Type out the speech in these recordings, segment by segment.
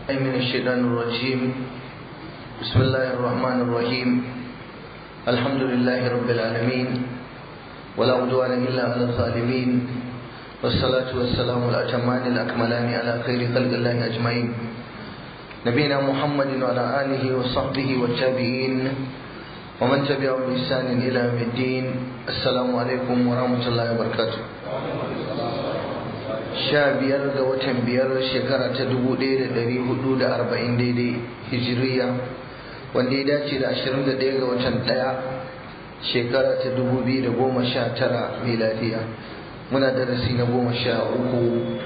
أي من الشيطان الرجيم بسم الله الرحمن الرحيم الحمد لله رب العالمين ولا عدوان إلا على الظالمين والصلاة والسلام الأتمان الأكملان على خير خلق الله أجمعين نبينا محمد وعلى آله وصحبه والتابعين ومن تبعهم بإحسان إلى يوم الدين السلام عليكم ورحمة الله وبركاته sha biyar ga watan biyar shekara ta dubu ɗaya da ɗari hudu da arba'in daidai hijiriya wanda ya dace da ashirin da ɗaya ga watan ɗaya shekara ta dubu biyu da goma sha tara miladiya muna darasi na goma sha uku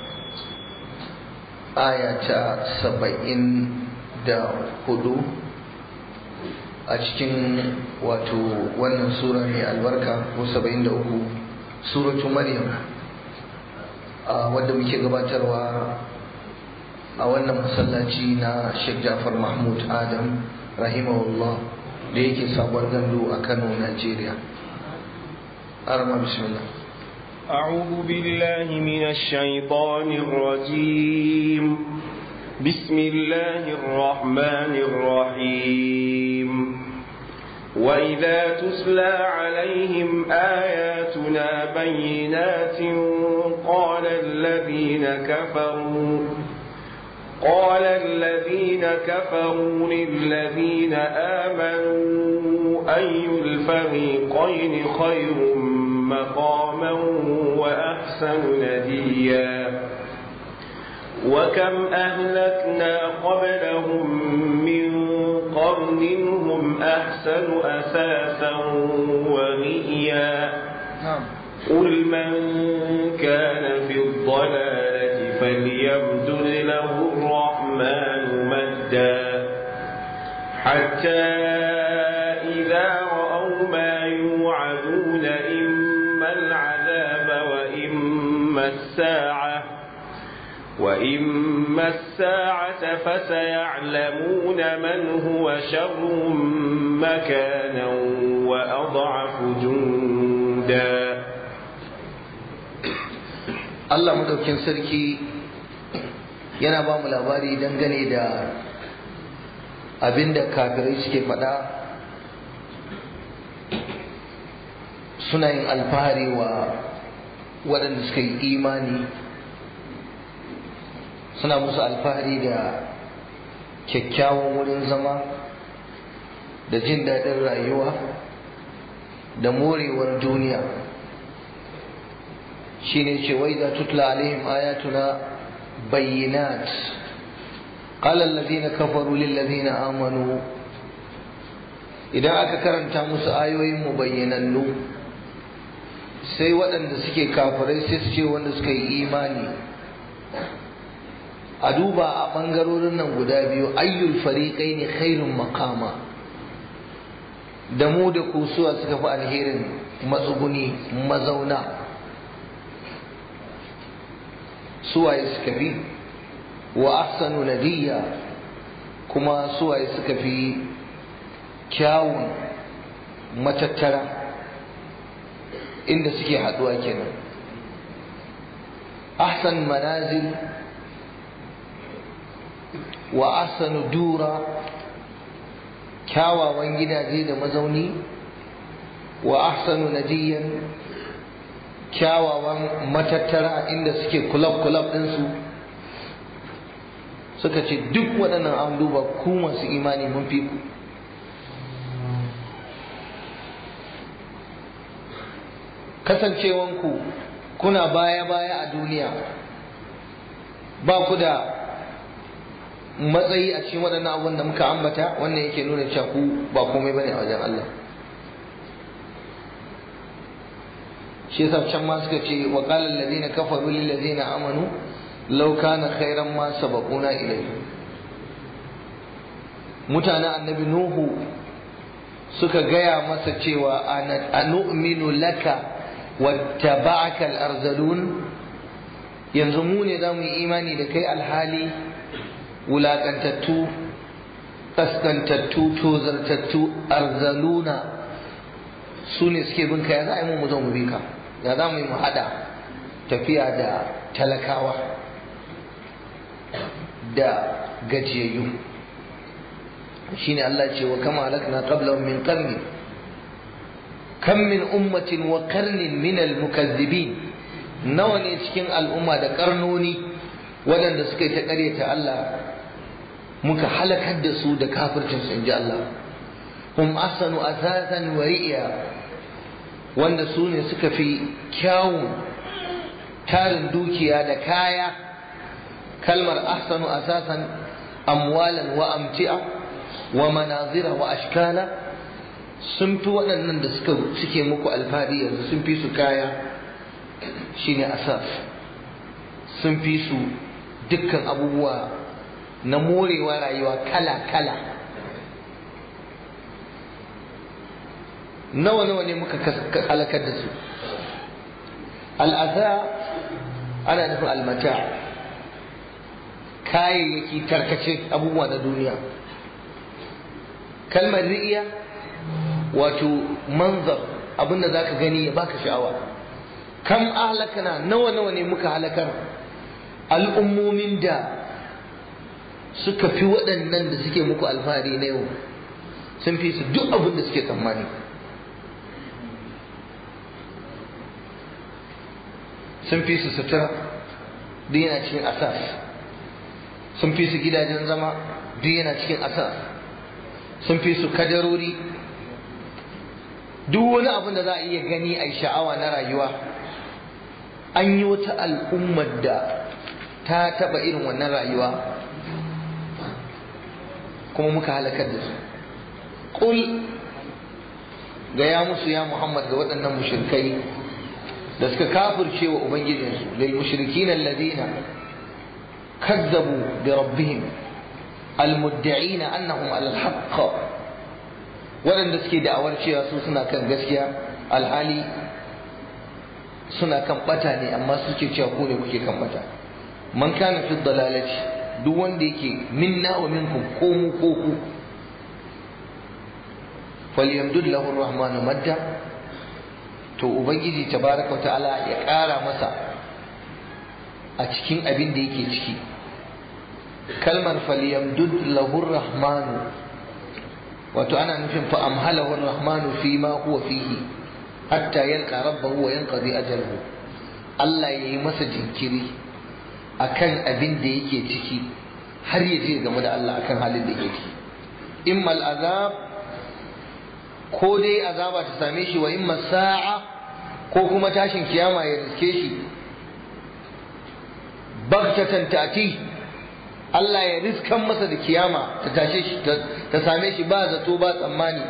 aya ta saba'in da hudu a cikin wato wannan sura mai albarka ko saba'in da uku suratu maryam wadda muke gabatarwa a wannan masallaci na Sheikh Jafar Mahmud Adam rahimahullah da yake sabuwar gandu a Kano Najeriya arma bismillah أعوذ بالله من الشيطان الرجيم بسم الله الرحمن الرحيم وإذا تسلى عليهم آياتنا بينات قال الذين كفروا قال الذين كفروا للذين آمنوا أي الفريقين خير مقاما وأحسن نديا وكم أهلكنا قبلهم من قرن هم أحسن أثاثا ورئيا قل من كان في الضلالة فليمدد له الرحمن مدا حتى إذا رأوا ما يوعدون إما العذاب وإما الساعة وإما الساعة فسيعلمون من هو شر مكانا وأضعف جندا Allah madaukin sarki yana ba mu labari dangane da abinda kafirai suke faɗa suna yin alfahari wa waɗanda suka yi imani suna musu alfahari da kyakkyawan wurin zama da jin daɗin rayuwa da morewar duniya shine ce wai da tutla alaihim ayatuna bayyinat qala alladhina kafaru lil ladina amanu idan aka karanta musu ayoyin mu bayyanannu sai waɗanda suke kafirai sai su ce wanda suka yi imani a duba a ɓangarorin nan guda biyu ayyul fariƙai ne khairun makama da mu da kusuwa suka fi alherin matsuguni mazauna suwaye suka fi wa ahsanu nadiya kuma suwaye suka fi kyawun matattara inda suke haduwa kenan ahsan manazil wa ahsanu dura kyawawan gidaje da mazauni wa ahsanu nadiyan kyawawan matattara inda suke kulab-kulab ɗinsu suka ce duk waɗannan an duba ku masu imani mun fi ku kasancewanku kuna baya-baya a duniya ba ku da matsayi a cikin waɗannan abubuwan da muka ambata wannan yake nuna cewa ku ba komai bane a wajen Allah shi yasa can ma suka ce wa qala alladhina kafaru lil ladzina amanu law kana khairan ma sabaquna ilayhi mutanen annabi nuhu suka gaya masa cewa anu'minu laka wattaba'aka al-arzalun yanzu mu ne zamu yi imani da kai alhali wulakantattu kaskantattu tozartattu arzaluna su ne suke bin ka ya za a yi mu zo mu bi ka ya za mu yi mu haɗa tafiya da talakawa da gajiyayyu shine Allah ce wa kama halakna qablahum min qarni kam min ummatin wa qarnin min al-mukazzibin nawa ne cikin al'umma da karnoni waɗanda suka yi ta ƙaryata Allah muka halakar da su da kafircin su inji Allah hum ahsanu asasan wa ri'ya wanda su ne suka fi kyawun tarin dukiya da kaya kalmar ahsanu asasan amwalan wa amti'a wa manazira wa ashkala sun fi waɗannan da suka suke muku alfahari yanzu sun fi su kaya shine asas sun fi su dukkan abubuwa na morewa rayuwa kala-kala nawa-nawa ne muka halakar da su al'asa ana nufin almata kayayyaki tarkace abubuwa na duniya kalmar ri'iya wato manzar abinda za ka gani ya baka sha'awa kam ahlakana nawa-nawa ne muka halakar al'ummomin da suka fi waɗannan da suke muku alfahari na yau sun fi su duk abin da suke tsammani sun fi su sutura duk yana cikin asas sun fi su gidajen zama duk yana cikin asas sun fi su kadarori duk wani abin da za a iya gani a sha'awa na rayuwa an yi wata al'ummar da ta taɓa irin wannan rayuwa kuma muka halakar da su ƙul gaya musu ya muhammad ga waɗannan mushrikai da suka kafirce wa ubangijinsu lil mushrikin alladhina kazzabu bi rabbihim almudda'ina annahum ala alhaqq waɗanda suke da'awar cewa su suna kan gaskiya alhali suna kan bata ne amma suke cewa ku ne kuke kan bata man kana fi dalalati duk wanda yake minna wa minkum ko mu ko ku falyamdud lahu arrahmanu madda to ubangiji tabaraka ta'ala ya ƙara masa a cikin abin da yake ciki kalmar falyamdud lahu arrahmanu wato ana nufin fa amhalahu arrahmanu fi ma huwa fihi hatta yalqa rabbahu wa yanqadi ajaluhu Allah yayi masa jinkiri akan abin da yake ciki har ya je game da Allah akan halin da yake ciki immal azab ko dai azaba ta same shi wa imma sa'a ko kuma tashin kiyama ya riske shi bagtatan ta'ti Allah ya riskan masa da kiyama ta tashe shi ta same shi ba zato ba tsammani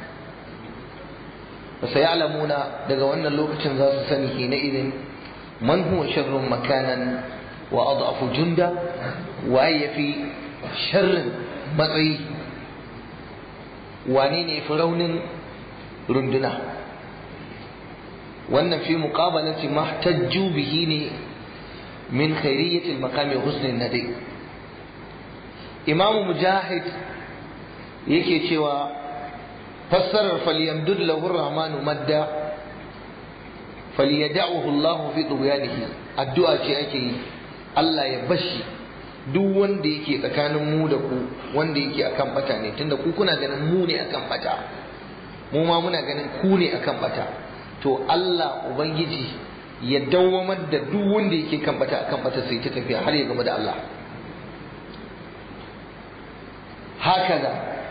sayalamuna daga wannan lokacin za su sani hina idin man huwa sharrun makanan wa adhafu junda waye yafi sharrin matsayi wane ne fi raunin runduna wannan fi muqabalati mahtajju bihi ne min khairiyyati al-maqami husni nadi imamu mujahid yake cewa fassarar falyamdud lahu rahmanu madda falyad'uhu Allah fi tughyanihi addu'a ce ake yi Allah ya bashi duk wanda yake tsakanin mu da ku wanda yake akan bata ne tunda ku kuna ganin mu ne akan bata mu ma muna ganin ku ne akan bata to Allah ubangiji ya dawwamar da duk wanda yake kan bata akan bata sai ta tafiya har ya gama da Allah hakaza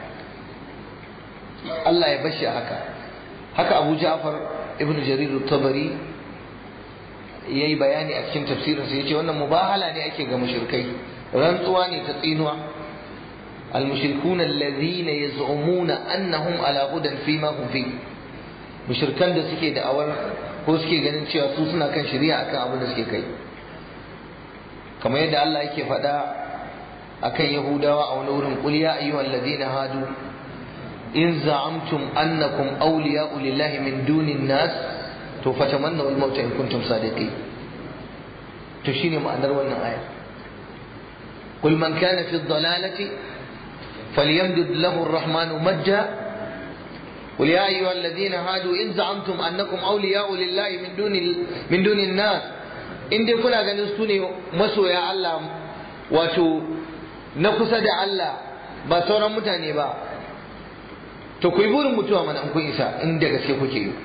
Allah ya bashi haka haka Abu Ja'far ibn Jarir at-Tabari yayi bayani a cikin tafsirin sa yace wannan mubahala ne ake ga mushrikai rantsuwa ne ta tsinuwa المشركون الذين يزعمون أنهم على هدى فيما هم فيه mushrikan da suke da'awar ko suke ganin cewa su suna kan shari'a akan abin da suke kai kamar yadda Allah yake faɗa akan Yahudawa a wani wurin qul ya ayyuhal ladina hadu in za'amtum annakum awliya'u lillahi min dunin nas to fatamannaw al-mauta in kuntum sadiqin to shine ma'anar wannan aya qul man kana fi dhalalati falyamdud lahu ar-rahmanu majja قل يا أيها الذين هادوا إن زعمتم أنكم أولياء لله من دون من دون الناس in dai kuna ganin su ne masoya Allah wato na kusa da Allah ba sauran mutane ba to ku yi burin mutuwa mana in kun isa in da gaske kuke yi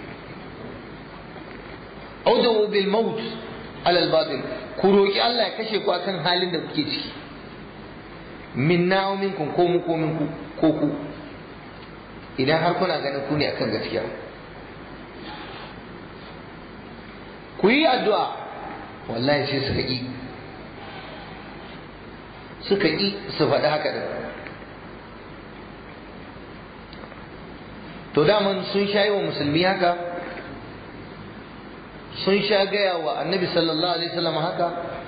audu bil maut alal batil ku roki Allah ya kashe ku akan halin da kuke ciki minna wa minkum ko mu ko minku ko ku idan har kuna ganin ku ne akan gaskiya ku yi addu'a wallahi sai suka yi suka yi su faɗi haka da to daman sun sha yi wa musulmi haka sun sha gaya wa annabi sallallahu alaihi wasallam haka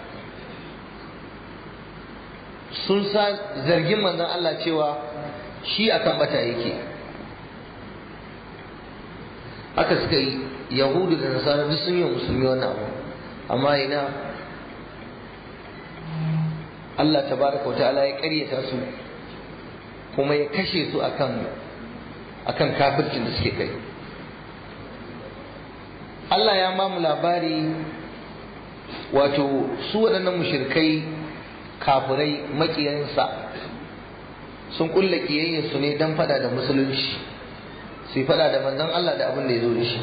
sun sa zargin manzon Allah cewa shi akan bata yake haka suka yi yahudu da nasara duk sun yi wa musulmi wannan abu amma ina Allah tabaraka wa ta'ala ya karyata su kuma ya kashe su akan akan kafircin da suke kai Allah ya mamu labari wato su waɗannan mushrikai kafirai makiyansa sun kulla su ne don fada da musulunci su yi fada da manzon Allah da abin da ya zo da shi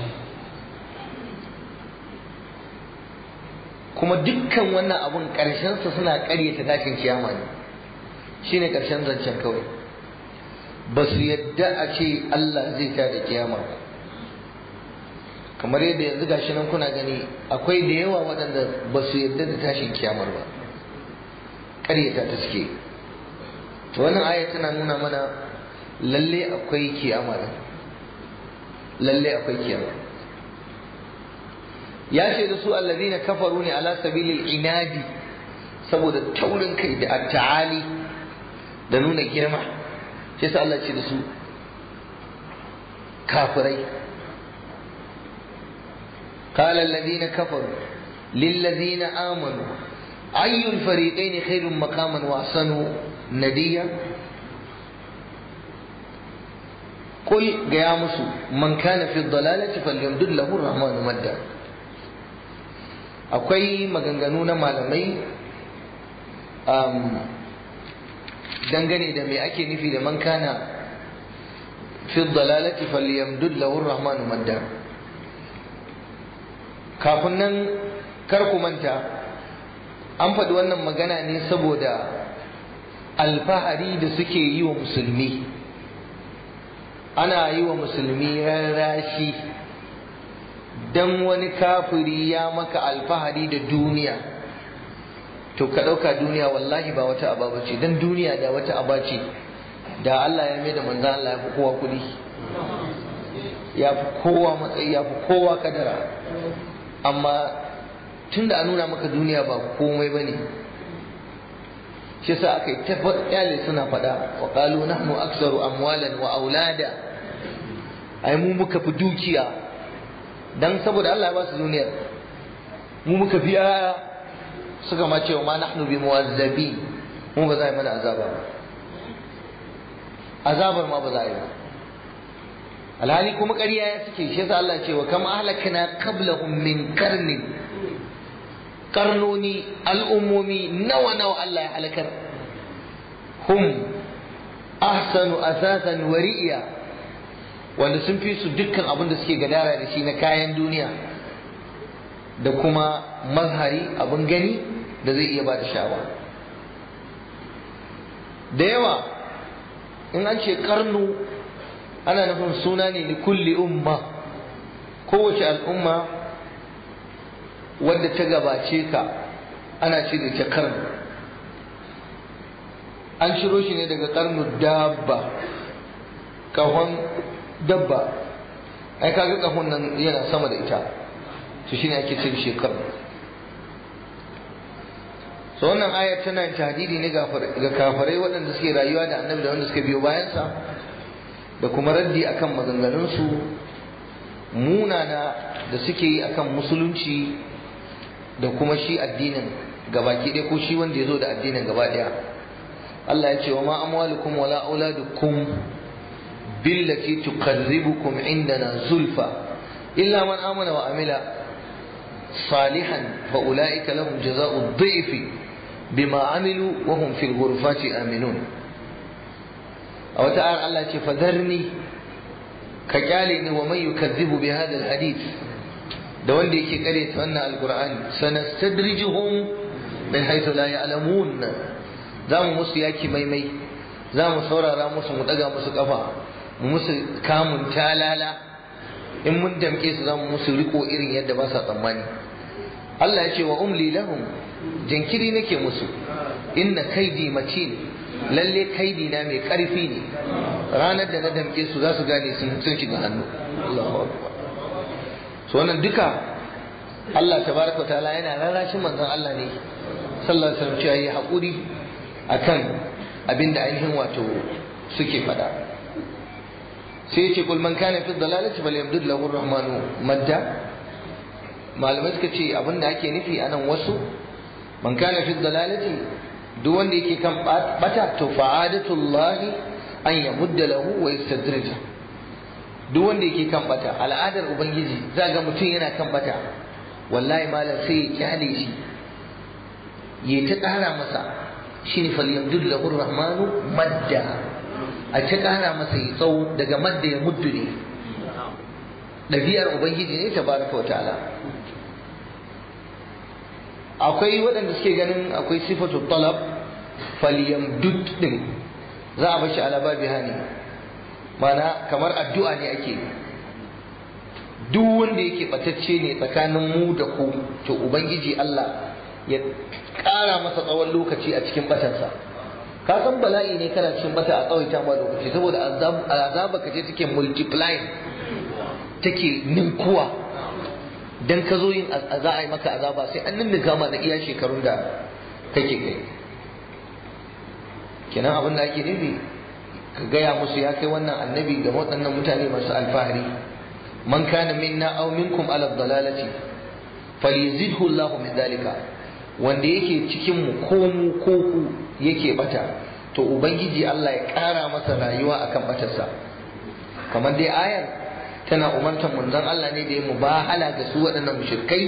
kuma dukkan wannan abun ƙarshensa suna ƙaryata tashin kiyama ne shine ƙarshen zancen kawai ba su yadda a ce Allah zai ta da kiyama ba kamar yadda yanzu gashi nan kuna gani akwai da yawa waɗanda ba su yadda da tashin kiyamar ba ƙaryata ta suke to wannan aya tana nuna mana lalle akwai kiyama lalle akwai kiyama ya ce da su allazina kafaru ne ala sabilil inadi saboda taurin kai da atta'ali da nuna girma sai sa Allah ce da su kafirai قال الذين كفروا للذين آمنوا أي الفريقين خير مقاما وأحسن نديا قل يا مسو من كان في الضلالة فليمدد له الرحمن مدا akwai maganganu na malamai dangane da me ake nufi da man kana fi dalalati falyamdud lahu rahmanu madda kafin nan kar ku manta an faɗi wannan magana ne saboda alfahari da suke yi wa musulmi ana yi wa musulmi rarrashi dan wani kafiri ya maka alfahari da duniya to ka ɗauka duniya wallahi ba wata aba bace dan duniya da wata aba ce da Allah ya mai da manzan Allah ya fi kowa kuɗi ya fi kowa matsayi ya fi kowa kadara amma tun da an nuna maka duniya ba komai ba ne shi sa aka yi ta kyale suna faɗa wa ƙalu nahnu aksaru amwalan wa aulada ai mu muka fi dukiya dan saboda Allah ya ba su duniyar mu muka fi yaya suka ma cewa ma nahnu bi muwazzabi mu ba za a yi mana azaba ba azabar ma ba za a yi ba alhali kuma ƙarya ya suke shi yasa Allah ce wa kam ahlakna qablahum min qarnin karnoni al'ummomi nawa nawa Allah ya halakar hum ahsanu asasan wari'iya wanda sun fi su dukkan abin da suke gadara da shi na kayan duniya da kuma mazhari abin gani da zai iya ba da shawa da yawa in an ce karnu ana nufin suna ne li kulli umma kowace al'umma wadda ta gabace ka ana ce da ta karnu an shiro shi ne daga karnu dabba kahon dabba ai kaga kahon nan yana sama da ita to shine ake ce shi karnu so wannan ayar tana tahdidi ne ga kafarai waɗanda suke rayuwa da annabi da wanda suka biyo bayansa da kuma raddi akan maganganunsu munana da suke yi akan musulunci da kuma shi addinin gabaki ɗaya ko shi wanda ya zo da addinin gaba ɗaya Allah ya ce wa ma amwalukum wala auladukum billati tuqarribukum indana zulfa illa man amana wa amila salihan fa ulaika lahum jazaa'u dhifi bima amilu wa hum fil ghurfati aminun a wata ayar Allah ce fadarni ka kyale ni wa man yukazzibu bi hadha alhadith da wanda yake kare ta wannan alqur'ani sanastadrijuhum min haythu la ya'lamun zamu musu yaki maimai zamu saurara musu mu daga musu kafa mu musu kamun talala in mun damke su zamu musu riko irin yadda ba sa tsammani Allah ya ce wa umli lahum jinkiri nake musu inna kaidi matin lalle kaidi na mai karfi ne ranar da na damke su za su gane sun sun shiga hannu Allahu akbar so wannan duka Allah tabaraka ta'ala yana rarrashin manzon Allah ne sallallahu alaihi wasallam cewa yi hakuri akan abinda ainihin wato suke faɗa sai ya ce kul man kana fi dalalati falyamdud lahu ar-rahmanu madda malamai suka ce abinda ake nufi anan wasu man kana fi dalalati duk wanda yake kan bata to fa'adatullahi an yamudda lahu wa yastadrija duk wanda yake kan bata al'adar ubangiji za ga mutum yana kan bata wallahi malam sai ya kyale shi ya ta ƙara masa shine falyamdud lahu rahmanu madda a ta ƙara masa ya tsawo daga madda ya muddu ne ɗabi'ar ubangiji ne tabaraka wa ta'ala akwai waɗanda suke ganin akwai sifatu talab falyamdud din za a bashi ala babi hani mana kamar addu'a ne ake duk wanda yake batacce ne tsakanin mu da ku to ubangiji Allah ya ƙara masa tsawon lokaci a cikin batansa ka san bala'i ne kana cikin bata a tsawaita ma lokaci saboda azaba ka ce take multiplying take ninkuwa dan ka zo yin za a yi maka azaba sai an ninninka ma da iya shekarun da kake kai kenan abin da ake nufi ka gaya musu ya kai wannan annabi ga waɗannan mutane masu alfahari man kana minna aw minkum ala dalalati falyazidhu Allahu min dalika wanda yake cikin mu ko mu ko ku yake bata to ubangiji Allah ya ƙara masa rayuwa akan batarsa kamar dai ayar tana umartar manzon Allah ne da ya mubahala ga su waɗannan mushrikai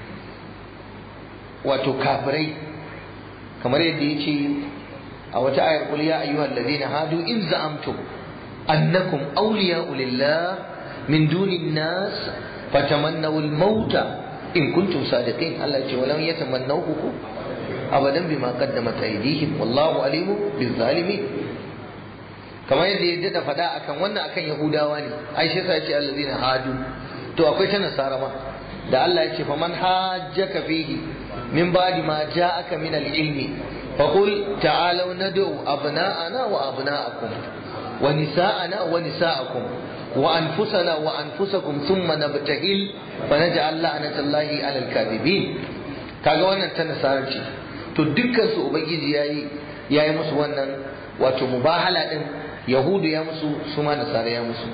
wato kafirai kamar yadda ya ce a wata ayar qul ya ayyuhal ladina hadu in za'amtum annakum awliya'u lillah min dunin nas fatamannaw al-mauta in kuntum sadiqin Allah ya ce walam yatamannawhu abadan bima qaddamat aydihim wallahu alimu bizzalimin kamar yadda ya dada faɗa akan wannan akan yahudawa ne ai shi yasa ya ce allazina hadu to akwai ta nasara ma da Allah ya ce faman hajjaka fihi min ba'di ma ja'aka min al-ilmi faqul ta'alu nad'u abna'ana wa abna'akum wa nisa'ana wa nisa'akum wa anfusana wa anfusakum thumma nabtahil fa naj'al la'natallahi 'alal kadhibin kaga wannan ta nasara ce to dukkan su ubangiji yayi yayi musu wannan wato mubahala din yahudu ya musu su ma nasara ya musu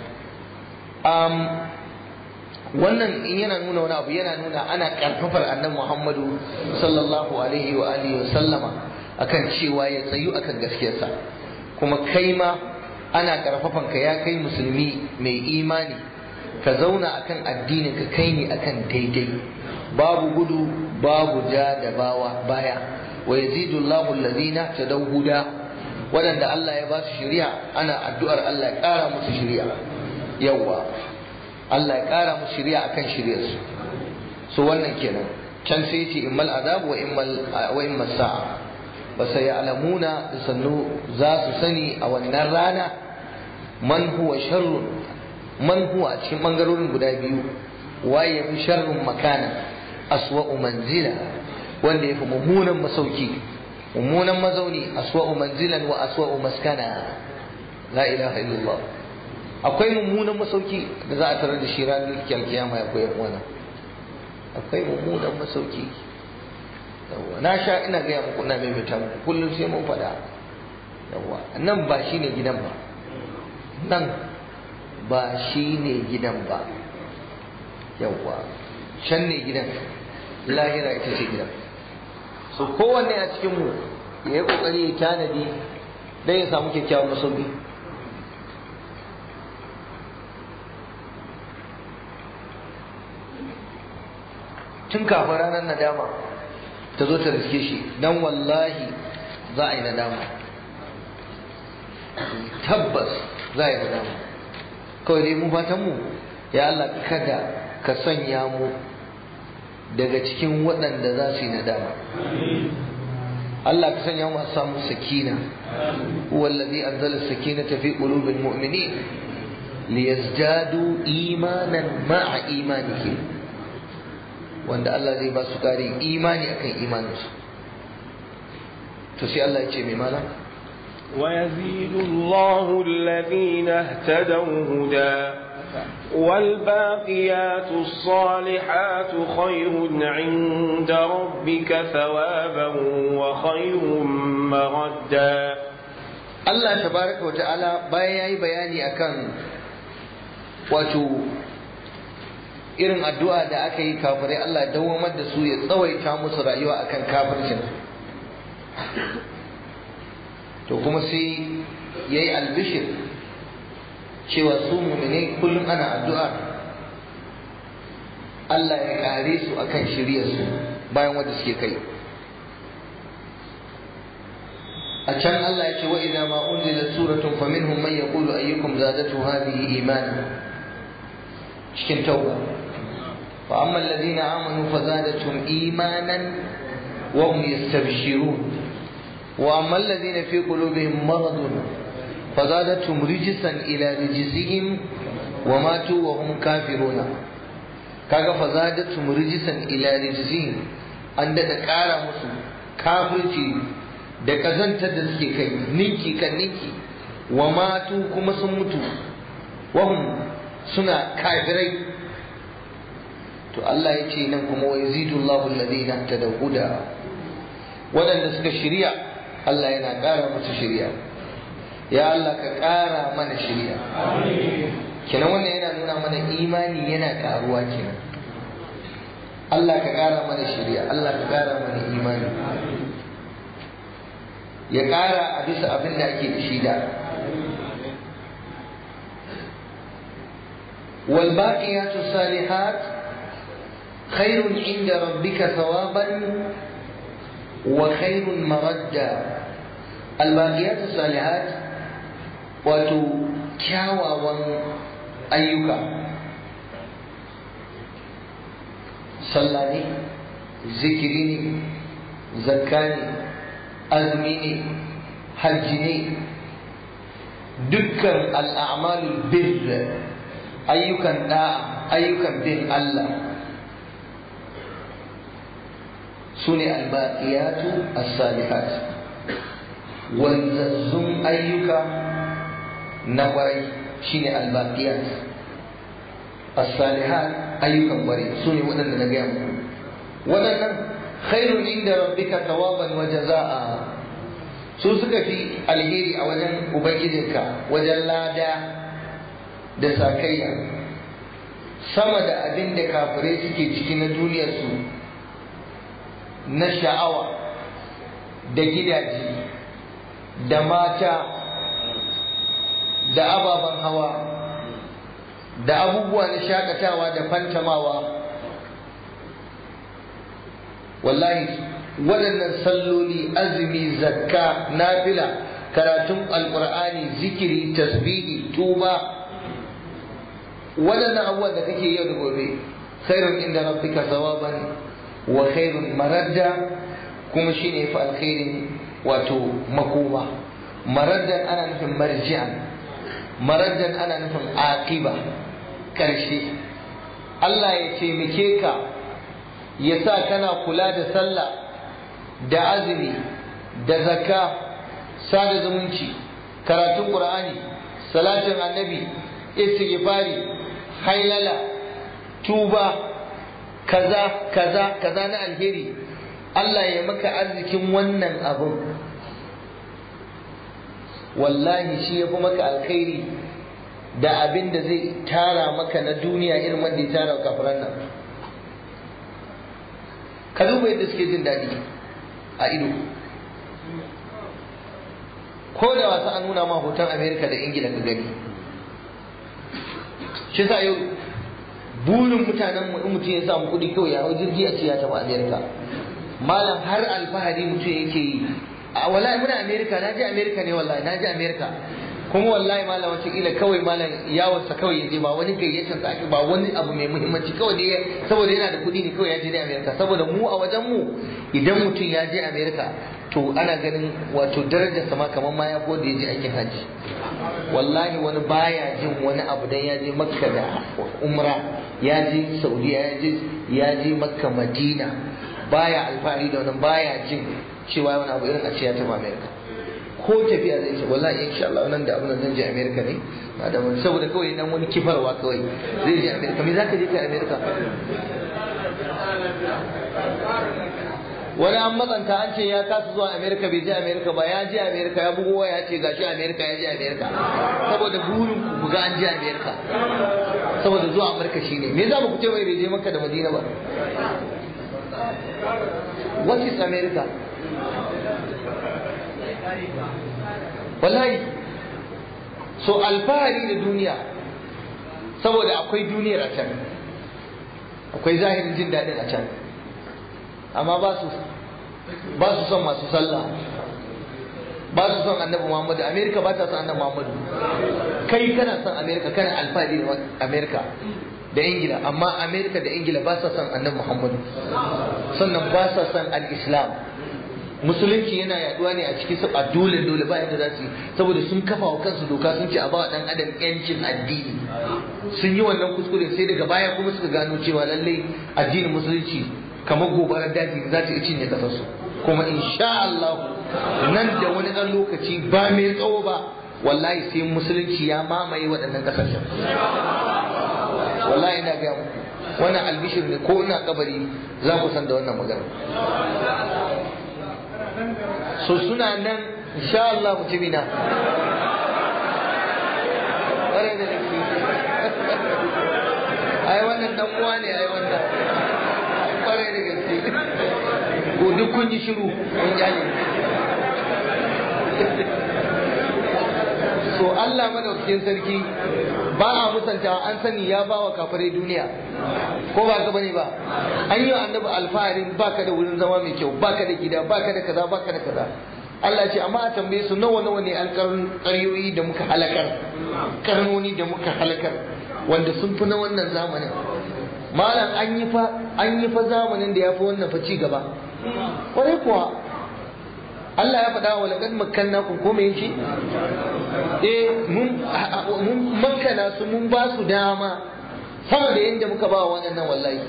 wannan in yana nuna wani abu yana nuna ana karfafar annabi muhammadu sallallahu alaihi wa alihi wa sallama akan cewa ya tsayu akan gaskiyarsa kuma kai ma ana karfafan ka ya kai musulmi mai imani ka zauna akan addinin ka kai ne akan daidai babu gudu babu ja da bawa baya wa yazidu Allahu alladhina tadaw huda waɗanda Allah ya ba su shari'a ana addu'ar Allah ya ƙara musu shari'a yawa Allah ya ƙara musu shari'a akan shari'ar su so wannan kenan can sai ce immal azab wa immal wa immal sa'a wa sayalamuna sannu za su sani a wannan rana man huwa sharrun man huwa a cikin bangarorin guda biyu waye ya fi sharrun makana aswa'u manzila wanda ya fi mummunan masauki mummunan mazauni aswa'u manzilan wa aswa'u maskana la ilaha illallah akwai mummunan masauki da za a tarar da shi ranar kiyama ya koyar wana akwai mummunan masauki yawa na sha ina gaya muku ina maimaita muku kullum sai mun faɗa yawa nan ba shi ne gidan ba nan ba shi ne gidan ba yawa can ne gidan lahira ita ce gidan so kowanne a cikinmu ya yi kokari ya tanadi don ya samu kyakkyawan masauki tun kafin ranar nadama ta zo ta riske shi dan wallahi za a yi nadama tabbas za a yi nadama kawai dai mu fatan mu ya Allah kada ka sanya mu daga cikin waɗanda za su yi nadama Allah ka sanya mu samu sakina wallazi anzala sakinata fi qulubil mu'minin liyazdadu imanan ma'a imanihim wanda Allah zai ba su ƙarin imani akan imaninsu to sai Allah ya ce mai malam ويزيد الله الذين اهتدوا هدى والباقيات الصالحات خير عند ربك ثوابا وخير مردا Allah tabaraka wa ta'ala bayan yayi bayani akan wato irin addu'a da aka yi kafirai Allah dawamar da su ya tsawaita musu rayuwa akan kafircin to kuma sai yayi albishir cewa su mu'minai kullum ana addu'a Allah ya kare su akan shiryarsu bayan wanda suke kai a can Allah ya ce wa idza ma unzila suratun faminhum man yaqulu ayyukum zadatu hadhihi imana cikin tauba fa amma alladhina amanu fazadatuhum imanan wa hum yastabshirun wa amma alladhina fi qulubihim maradun fazadatuhum rijsan ila rijsihim wa matu wa hum kafiruna kaga fazadatuhum rijsan ila rijsihim an daɗa ƙara musu kafirci da ƙazantar da suke kai ninki kan ninki wa matu kuma sun mutu wahum suna kafirai to Allah ya ce nan kuma wa yazidu Allahu alladhina tadaw huda waɗanda suka shirya Allah yana ƙara musu shirya ya Allah ka ƙara mana shirya kenan wannan yana nuna mana imani yana ƙaruwa kenan Allah ka ƙara mana shirya Allah ka ƙara mana imani ya ƙara a bisa abin da ake da shi da والباقيات الصالحات خير عند ربك ثوابا وخير مردا الباقيات الصالحات wato kyawawan ayyuka sallah ne zikiri ne zakka ne azumi ne hajji ne dukkan al'amalul birr ayyukan da'a ayyukan bin Allah su ne albaqiyatu as-salihat wanzazzun ayyuka na kwarai shine albaqiyat as-salihat ayyukan kwarai su ne waɗanda na gaya muku waɗannan khairun inda rabbika tawaban wa jazaa su suka fi alheri a wajen ubangijinka wajen lada da sakayya sama da abin da kafirai suke ciki na duniyarsu na sha'awa da gidaje da mata da ababen hawa da abubuwa na shakatawa da fantamawa wallahi waɗannan salloli azumi zakka nafila karatun alkur'ani zikiri tasbihi tuba waɗannan abubuwan da kake yau da gobe khairun inda rabbika sawaban wa khairun maradda kuma shine fa alkhairin wato makoma maraddan ana nufin marji'an maraddan ana nufin aqiba karshe Allah ya taimake ka ya sa kana kula da sallah da azumi da zakka sada zumunci karatun qur'ani salatin annabi istighfari hailala tuba kaza kaza kaza na alheri Allah ya maka arzikin wannan abun wallahi shi ya fi maka alkhairi da abin da zai tara maka na duniya irin wanda ya tara kafiran nan ka duba yadda suke jin daɗi a ido ko da wasu an nuna ma hoton amerika da ingila ka gani shi sa yau burin mutanen mu in mutum ya samu kuɗi kawai ya hau jirgi a ce ya taɓa amerika malam har alfahari mutum yake yi a wallahi muna america na je america ne wallahi na je america kuma wallahi malam wata kila kawai malam yawonsa kawai yaje ba wani gayyatar sa ba wani abu mai muhimmanci kawai ne saboda yana da kuɗi ne kawai ya je ne america saboda mu a wajen mu idan mutum ya je america to ana ganin wato darajar sama kamar ma ya da ya je aikin hajji wallahi wani baya jin wani abu dan ya je makka da umra ya je saudiya ya je ya je makka madina baya alfahari da wani baya jin cewa wani abu irin a ce ya tafi america ko tafiya zai ce wallahi insha Allah nan da abin zan je america ne da wani saboda kawai dan wani kifarwa kawai zai je america me zaka je ka america wani an matsanta an ce ya kasa zuwa america bai je america ba ya je america ya bugo ya ce gashi america ya je america saboda burin ku ga an je america saboda zuwa america shine me za mu ku ce mai bai je makka da madina ba what is america wallahi so alfahari da duniya saboda akwai duniyar a can akwai zahirin jin daɗin a can amma ba su ba su son masu sallah ba su son annabi muhammadu amerika ba ta son annabi muhammadu kai kana son amerika kana alfahari da amerika da ingila amma amerika da ingila ba sa son annabi muhammadu sannan ba sa son al-islam musulunci yana yaduwa ne a cikin su a dole dole ba yadda za su yi saboda sun kafa wa kansu doka sun ce a ba dan adam yancin addini sun yi wannan kuskure sai daga baya kuma suka gano cewa lallai addinin musulunci kamar gobarar daji za ta iya cinye kasarsu kuma insha Allah nan da wani ɗan lokaci ba mai tsawo ba wallahi sai musulunci ya mamaye waɗannan ƙasashen wallahi ina gaya muku wannan albishir ne ko ina kabari za ku san da wannan magana so suna nan insha Allah mutumina ƙwarai da gaske ai wannan dan uwa ne ai wannan ƙwarai da gaske ko duk kun yi shiru kun jale so Allah madaukakin sarki ba a musanta an sani ya ba wa kafirai duniya ko ba ka bane ba an yi annabi alfaharin baka da wurin zama mai kyau baka da gida baka da kaza baka da kaza Allah ce amma a tambaye su nawa nawa ne alƙaryoyi da muka halakar karnoni da muka halakar wanda sun fi na wannan zamanin malam an yi fa an yi fa zamanin da ya fi wannan fa ci gaba kwarai kuwa Allah ya faɗa wa laqad makkannakum ko me yace eh mun mun makkana su mun ba su dama sama da yadda muka ba waɗannan wallahi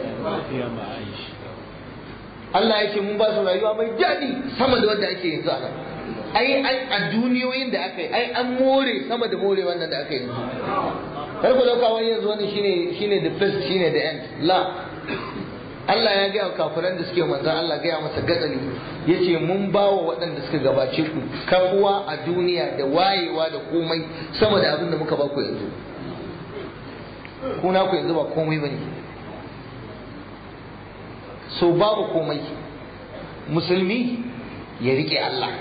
Allah ya ce mun ba su rayuwa mai daɗi sama da wanda ake yanzu ana ai a duniyoyin da aka yi ai an more sama da more wannan da aka yi yanzu kar ku dauka wani yanzu wani shine shine the first shine the end la Allah ya gaya kafiran da suke manzan Allah gaya masa gatsali ya ce mun ba wa waɗanda suka gabace ku kafuwa a duniya da wayewa da komai sama da abin da muka ba ku yanzu kuna ku yanzu ba komai ba ne so babu komai musulmi ya riƙe Allah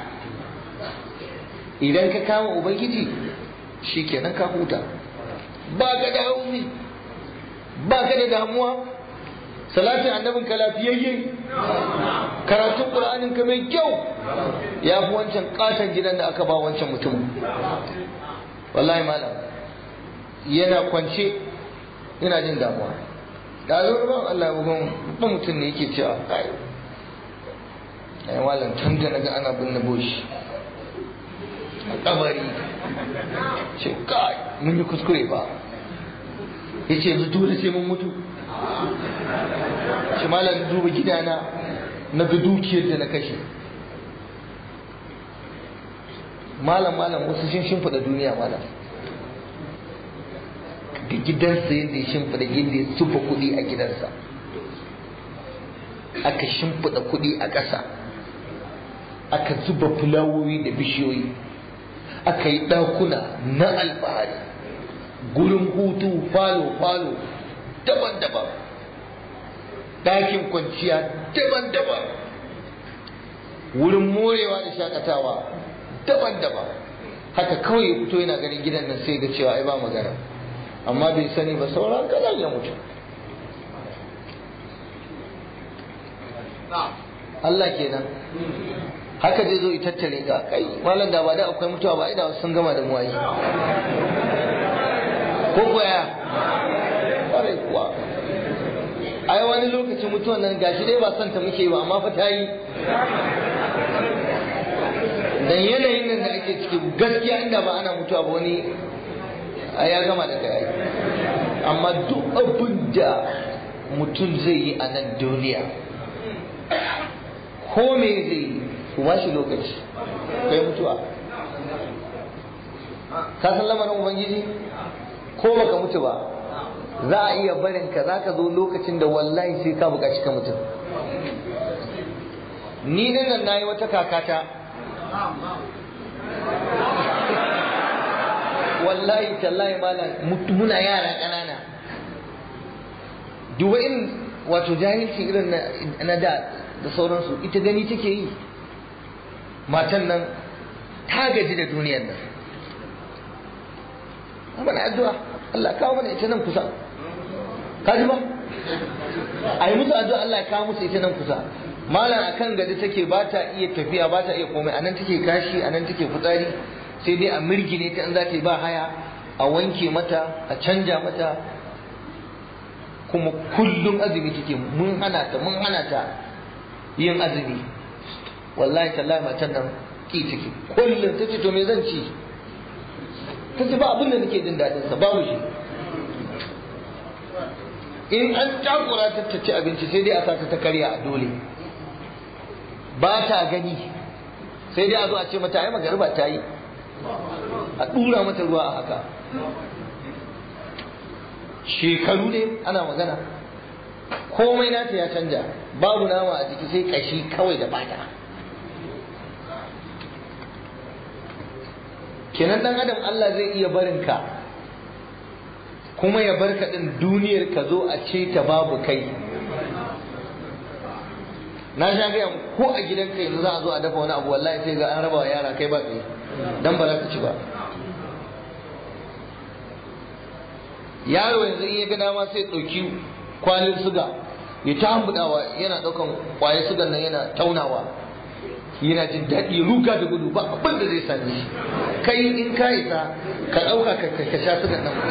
idan ka kama ubangiji shi kenan ka huta ba ka da haumi ba ka da damuwa salatin annabin ka lafiyayye karatun qur'anin ka mai kyau ya fi wancan katon gidan da aka ba wancan mutum wallahi malam yana kwance yana jin damuwa da ban Allah bugun ba mutum ne yake cewa kai ai malam tun da naga ana binne boshi a kabari ce kai mun yi kuskure ba yace yanzu dole sai mun mutu shi malam duba gidana na ga dukiyar da na kashe malam malam wasu sun shimfiɗa duniya malam da gidansa yadda ya shimfiɗa yadda ya zuba kuɗi a gidansa aka shimfiɗa kuɗi a ƙasa aka zuba fulawoyi da bishiyoyi aka yi ɗakuna na alfahari gurin hutu falo-falo daban-daban ɗakin kwanciya daban-daban wurin morewa da shakatawa daban-daban haka kawai ya fito yana ganin gidan nan sai ga cewa ai ba magana amma bai sani ba sauran kadan ya mutu Allah kenan haka zai zo itattare ka kai malam da ba da akwai mutuwa ba da sun gama da muwayi ko koya kwarai kuwa ai wani lokaci mutuwan nan gashi dai ba son ta muke ba amma fa ta yi dan yanayin nan da ake ciki gaskiya inda ba ana mutuwa ba wani ya gama da kai amma duk abin da mutum zai yi a nan duniya ko me zai yi ku ba shi lokaci kai mutuwa ka san lamarin ubangiji ko baka mutu ba za a iya barin ka za ka zo lokacin da wallahi sai ka buƙaci ka mutum ni nan na yi wata kakata wallahi tallahi malam muna yara ƙanana duba in wato jahilci irin na da da sauransu ita gani take yi matan nan ta gaji da duniyar nan mana addu'a Allah kawo mana ita nan kusa ka ji ba a yi musu addu'a Allah ya kawo musu ita nan kusa malam akan gadi take ba ta iya tafiya ba ta iya komai anan take kashi anan take fitsari sai dai a mirgine ta in za ta yi ba haya a wanke mata a canja mata kuma kullum azumi take mun hana ta mun hana ta yin azumi wallahi tallahi matan nan ki take kullum tace to me zan ci tace ba abin da nake jin dadin sa babu shi in an takura ta ta ci abinci sai dai a sa ta karya a dole ba ta gani sai dai a zo a ce mata ai magariba ta yi a dura mata ruwa a haka shekaru ne ana magana komai nata ya canja babu nama a jiki sai kashi kawai da bata kenan dan adam Allah zai iya barin ka kuma ya barka din duniyar ka zo a ce ta babu kai na sha gaya ko a gidanka yanzu za a zo a dafa wani abu wallahi sai ga an raba wa yara kai ba kai dan ba za ka ci ba yaro yanzu in ya ga dama sai ɗauki kwalin suga ya ta hambudawa yana ɗaukan ƙwayar sugan nan yana taunawa yana jin daɗi ruga da gudu ba abin da zai same shi kai in ka isa ka ɗauka ka sha sugan nan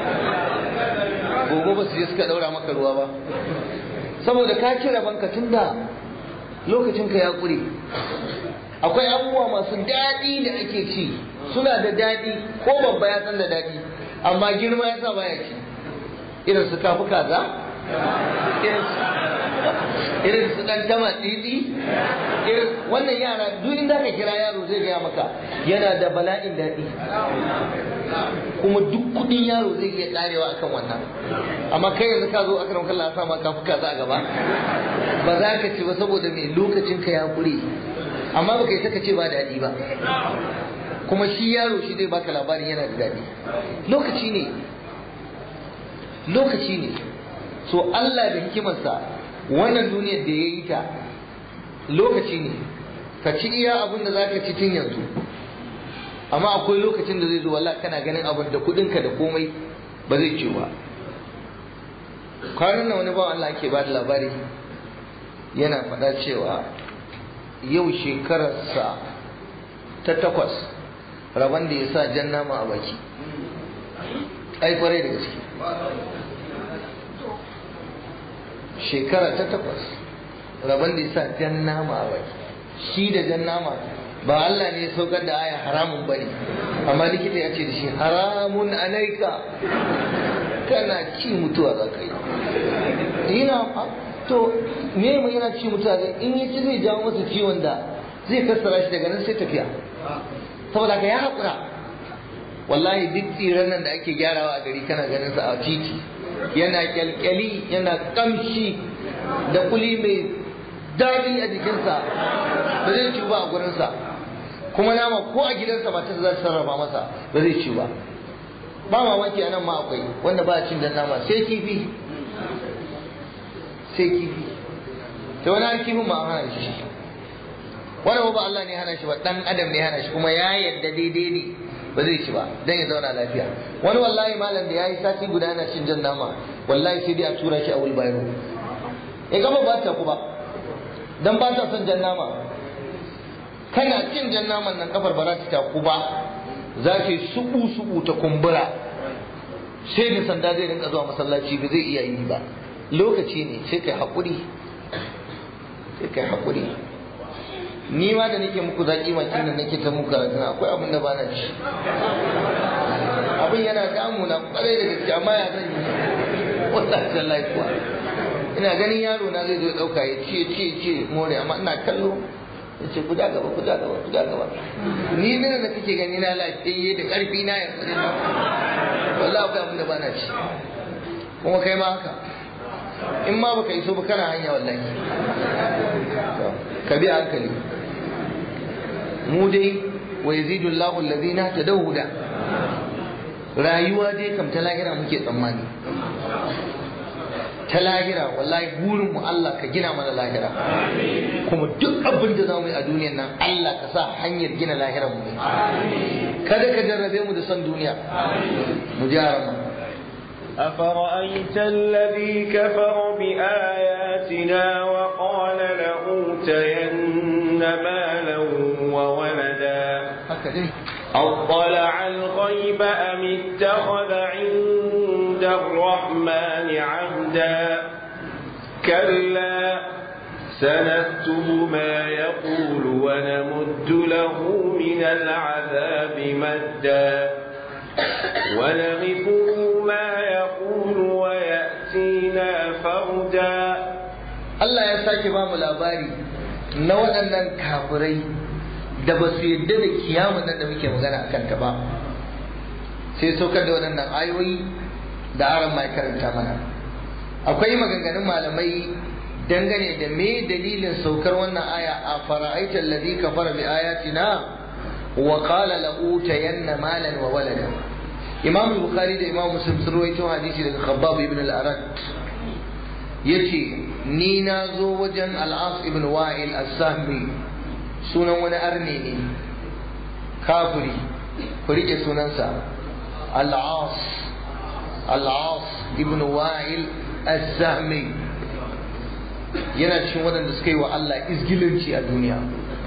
gobe ba su je suka ɗaura maka ruwa ba saboda ka ci banka tun da lokacin ka ya ƙure akwai abubuwa masu daɗi da ake ci suna da daɗi ko babba ya san da daɗi amma girma ya sa baya ci irin su kafi kaza irin su dan tama tsitsi wannan yara duk inda ka kira yaro zai gaya maka yana da bala'in daɗi kuma duk kudin yaro zai iya karewa akan wannan amma kai yanzu ka zo akaram kallon sa ma kafi kaza a gaba ba za ka ci ba saboda mai lokacin ka ya kure amma baka yi saka ce ba daɗi ba kuma shi yaro shi zai baka labarin yana da daɗi lokaci ne lokaci ne so Allah da hikimarsa wannan duniyar da ya yi ta lokaci ne ka ci iya abin da zaka ci tun yanzu amma akwai lokacin da zai zo wallahi kana ganin abin da kudinka da komai ba zai ci ba kwanan nan wani bawan Allah ke ba da labari yana faɗa cewa yau shekararsa ta takwas rabon da ya sa jan nama a baki ai kwarai da gaske shekara ta takwas rabon da ya sa jan nama a baki shi da jan nama ba Allah ne ya saukar da aya haramun bane amma likita ya ce da shi haramun alaika kana ci mutuwa za ka yi yana to me mu yana ci mutuwa zai in ya ci zai jawo masa ciwon da zai kassara shi daga nan sai tafiya saboda ka ya haƙura wallahi duk tsiran nan da ake gyarawa a gari kana ganin sa a titi yana kyalkyali yana kamshi da kuli mai daɗi a jikinsa ba zai ci ba a gurinsa kuma nama ko a gidansa ba ta za ta sarrafa masa ba zai ci ba ba mamaki a nan ma akwai wanda ba a cin dan nama sai kifi sai kifi sai wani har kifin ma an hana shi wani ba Allah ne hana shi ba dan adam ne hana shi kuma ya yadda daidai ne ba zai ci ba dan ya zauna lafiya wani wallahi malam da yayi sati guda yana cin jan nama wallahi sai dai a tura shi a wulbayro ya gama ba ta ku ba dan ba ta son jan nama kana cin jan naman nan kafar ba za ta taku ba za ta yi subu subu ta kumbura sai da sanda zai rinka zuwa masallaci ba zai iya yi ba lokaci ne sai kai haƙuri sai kai haƙuri ni ma da nake muku zaƙi makin da nake ta muku karatun akwai abin da ba na ci abin yana damuna kwarai da gaske amma ya zan yi wallahi tallahi kuwa ina ganin yaro na zai zo ya dauka ya ce ce ce more amma ina kallo ya ce guda gaba guda gaba guda gaba ni ne da kake gani na lafiyayye da karfi na yanzu ne wallahi akwai abin da ba na ci kuma kai ma haka in ma baka iso ba kana hanya wallahi ka bi hankali mu dai wa yazidu Allahu alladhina tadawuda rayuwa dai kam ta lahira muke tsammani ta lahira wallahi burin mu Allah ka gina mana lahira kuma duk abin da zamu yi a duniyar nan Allah ka sa hanyar gina lahirar mu ne kada ka jarrabe mu da son duniya mu ji mu أفرأيت الذي كفر بآياتنا وقال لأوتين مالا وولدا أطلع الغيب أم اتخذ عند الرحمن عهدا كلا سنكتب ما يقول ونمد له من العذاب مدا ونغفه ما يقول ويأتينا فردا Allah ya sake ba mu labari na waɗannan kafirai da ba su yadda da kiyamun nan da muke magana a kanta ba sai saukar da waɗannan ayoyi da aron mai karanta mana akwai maganganun malamai dangane da me dalilin saukar wannan aya a fara'aitar ladhi kafara bi ayatina wa qala la utayanna malan wa walada imam bukhari da imam muslim sun rawaito hadisi daga khabbab ibn al-arat yace ni na zo wajen al-as ibn wa'il as-sahmi sunan wani arne ne kafiri ku rike sunansa al-as al-as ibn wa'il as-sahmi yana cikin waɗanda suka yi wa Allah izgilanci a duniya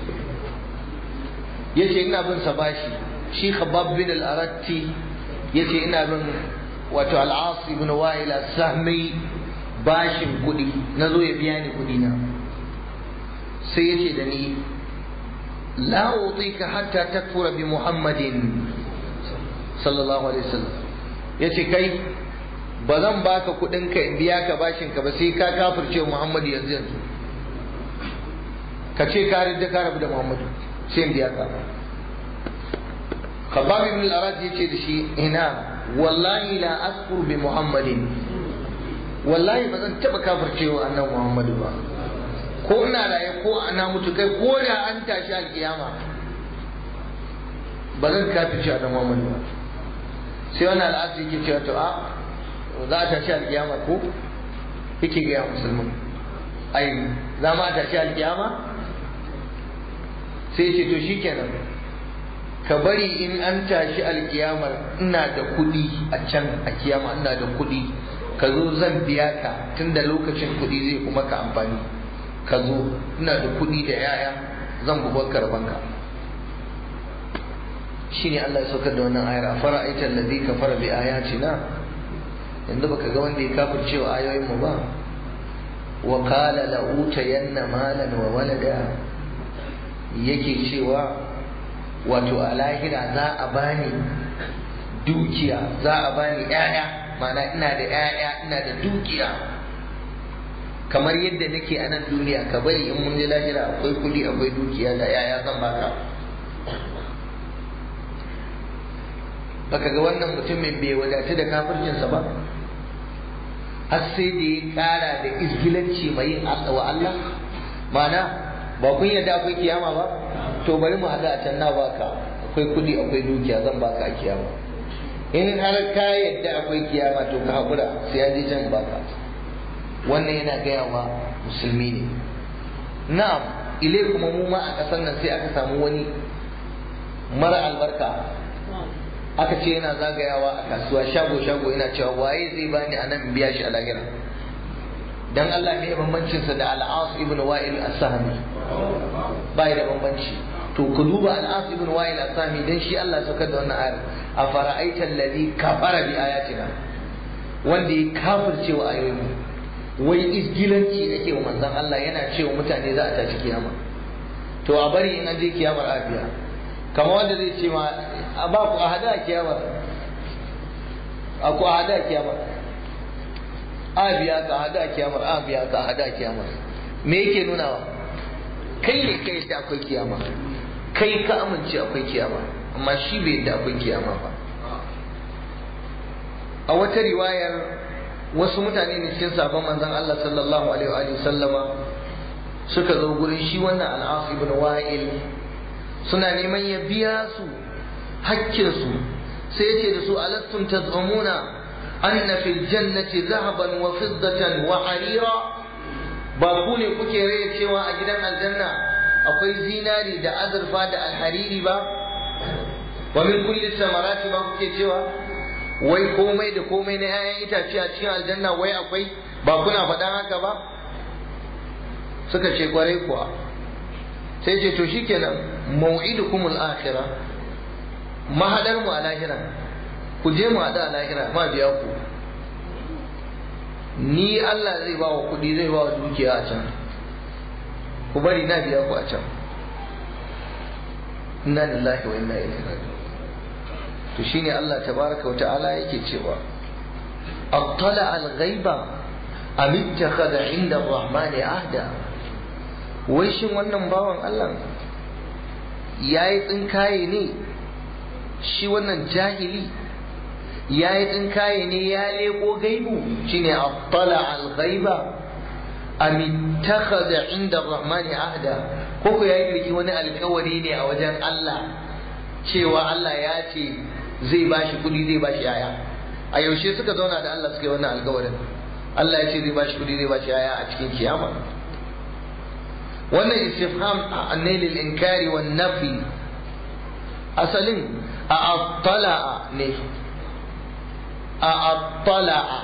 yace ina bin sa bashi shi khabbab bin al-aratti yace ina bin wato al-as ibn wa'il as-sahmi bashin kuɗi na zo ya biya ni kuɗi na sai yace da ni la utika hatta takfura bi muhammadin sallallahu alaihi wasallam yace kai ba zan baka kuɗin ka in biya ka bashin ka ba sai ka kafirce muhammadu yanzu yanzu ka ce ka ridda ka rabu da muhammadu sai in biya ka khabbab ibn al-arad yace da shi ina wallahi la asfur bi muhammadin wallahi ba zan taba kafircewa annabi muhammadu ba ko ina raye ko ana mutu kai ko da an tashi alkiyama ba zan kafirce annabi muhammadu ba sai wannan al'adu yake cewa to a za a tashi alkiyama ko yake gaya musulmin ai za ma a tashi alkiyama sai ce to shikenan ka bari in an tashi alkiyamar ina da kuɗi a can a kiyama ina da kuɗi ka zo zan biya ka tunda lokacin kuɗi zai kuma ka amfani ka zo ina da kuɗi da yaya zan bubar karbanka shine Allah ya saukar da wannan ayar a fara'aita allazi kafara bi ayatina yanzu baka ga wanda ya kafirce wa ayoyin mu ba wa qala la utayanna malan wa walada yake cewa wato a lahira za a bani dukiya za a bani ƴaƴa ma'ana ina da ƴaƴa ina da dukiya kamar yadda nake a nan duniya ka bari in mun je lahira akwai kuɗi akwai dukiya da ƴaƴa zan baka baka ga wannan mutumin bai wadatu da kafircinsa ba har sai da ya kara da izgilanci mai yin wa Allah mana ba kun yadda akwai kiyama ba to bari mu haɗu a can na baka akwai kuɗi akwai dukiya zan baka a kiyama in har ka yadda akwai kiyama to ka haƙura sai ya je can baka wannan yana gaya wa musulmi ne na'am ile kuma mu ma a ƙasar nan sai aka samu wani mara albarka aka ce yana zagayawa a kasuwa shago shago yana cewa waye zai bani a nan biya shi a lahira dan Allah ne bambancinsa da al'as ibn wa'il as-sahmi bai da bambanci to ku duba al'as ibn wa'il as-sahmi dan shi Allah saukar da wannan ayar a fara'aita alladhi kafara bi ayatina wanda ya kafirce wa ayoyin wai isgilanci yake wa manzon Allah yana cewa mutane za a tashi kiyama to a bari in an je kiyamar afiya kamar wanda zai ce ma a ba ku a hada kiyamar a ku a hada kiyamar a biya ka hada kiyamar a biya ka hada kiyamar me yake nunawa kai ne kai da akwai kiyama kai ka amince akwai kiyama amma shi bai da akwai kiyama ba a wata riwayar wasu mutane ne cikin sabon manzon Allah sallallahu alaihi wa sallama suka zo gurin shi wannan al'as ibn wa'il suna neman ya biya su hakkinsu sai ya ce da su alastum tazumuna أن في الجنة ذهبا وفضة وحريرا باكو ne kuke raya cewa a gidan aljanna akwai zinari da azurfa da alhariri ba wa min kulli samarati ba kuke cewa wai komai da komai na 'ya'yan itace a cikin aljanna wai akwai ba kuna faɗan haka ba suka ce kwarai kuwa sai ce to shikenan mau'idukum al-akhirah mahadar mu a lahira ku je mu haɗu a lahira ma biya ku ni Allah zai ba wa kuɗi zai ba wa dukiya a can ku bari na biya ku a can inna lillahi wa inna ilaihi raji'un to shine Allah tabaraka wa ta'ala yake cewa attala al-ghaiba am ittakhadha 'inda ar-rahmani ahda wai shin wannan bawan Allah yayi tsinkaye ne shi wannan jahili ya yi tsinkaye ne ya leko gaibu shine attala al-ghaiba am ittakhadha 'inda ar-rahmani ahda ko ko yayi riki wani alkawari ne a wajen Allah cewa Allah ya ce zai bashi kudi zai bashi yaya a yaushe suka zauna da Allah suka yi wannan alkawarin Allah ya ce zai bashi kudi zai bashi yaya a cikin kiyama wannan istifham ne lil inkari wan nafi asalin a attala ne a attala'a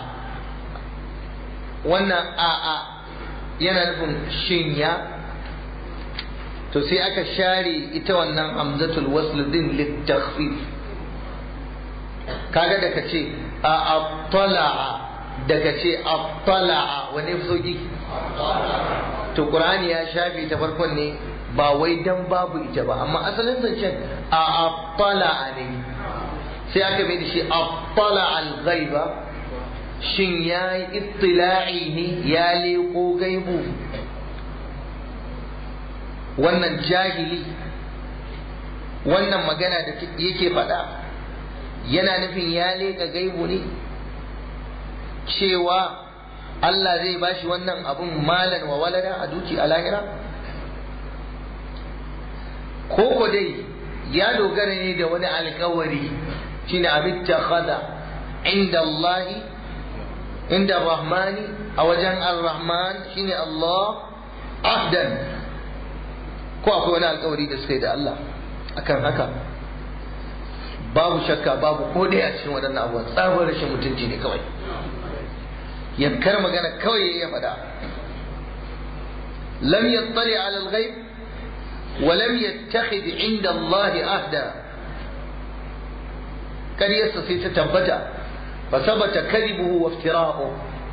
wannan a'a yana nufin shinya to sai aka share ita wannan hamzatul wasl din litakhfif kaga da kace a attala'a da kace attala'a wani sauki to qur'ani ya shafe ta farkon ne ba wai dan babu ita ba amma asalin zancen a attala'a ne sai aka mai da shi attala al-ghaiba shin ya yi ittila'i ne ya leko gaibu wannan jahili wannan magana da yake faɗa yana nufin ya leka gaibu ne cewa Allah zai bashi wannan abun malan wa walada a duki a lahira ko dai ya dogara ne da wani alkawari shine abin takhada inda Allahi inda Rahmani a wajen Ar-Rahman shine Allah ahdan ko akwai wani alkawari da suka yi da Allah akan haka babu shakka babu ko dai a cikin waɗannan abubuwan tsabar rashin mutunci ne kawai yankar magana kawai ya faɗa lam yattali ala al-ghaib wa lam yattakhid inda Allah ahda ƙaryarsa sai ta tabbata fa sabata kadibuhu wa iftira'u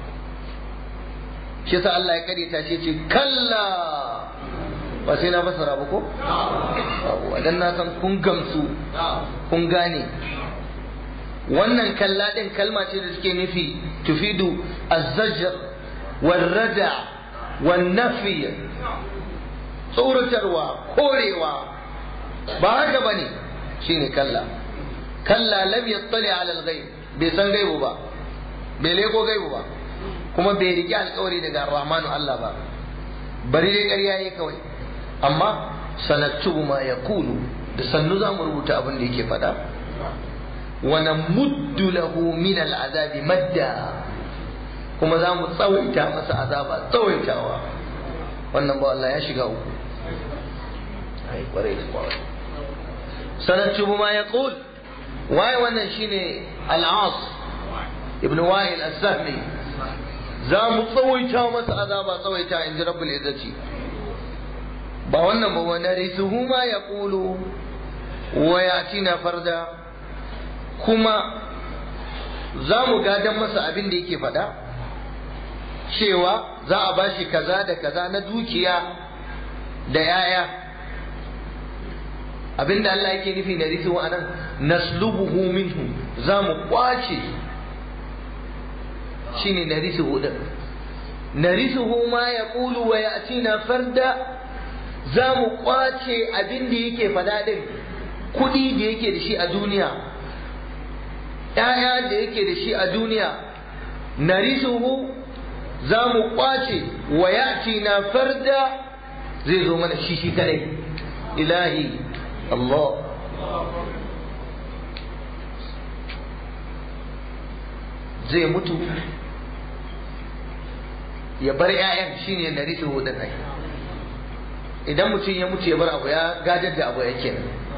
shi sa Allah ya karyata shi ce kalla ba sai na fasara ba ko dan na san kun gamsu kun gane wannan kalla din kalma ce da suke nufi tufidu az-zajr wal-rada wan-nafi tsoratarwa korewa ba haka bane shine kalla kalla lam yattali ala al-ghaib bai san gaibu ba bai leko gaibu ba kuma bai riƙe alƙawari daga rahmanu Allah ba bari dai ƙarya yayi kawai amma sanattubu ma yaqulu da sannu za mu rubuta abin da yake faɗa wa namuddu lahu min al'azabi madda kuma za mu tsawaita masa azaba tsawaitawa wannan ba Allah ya shiga uku ai kwarai kwarai sanattubu ma yaqul waye wannan shine al-as ibn wa'il as-sahmi za mu tsawaita masa azaba tsawaita in ji rabbul izzati ba wannan ba wa narisuhu ma yaqulu wa yatina farda kuma za mu gadan masa abin da yake faɗa cewa za a bashi kaza da kaza na dukiya da yaya abinda Allah yake nufi na risu anan naslubuhu minhu za mu kwace shine na risu din na risu ma ya kulu wa ya farda za mu kwace abin da yake fada din kudi da yake da shi a duniya ‘ya'ya da yake da shi a duniya na risuhu za mu kwace wa ya na farda zai zo mana shi shi kadai ilahi Allah zai mutu ya bar 'ya'yan shine na risu hudun ai idan mutum ya mutu ya bar abu ya gadar da abu yake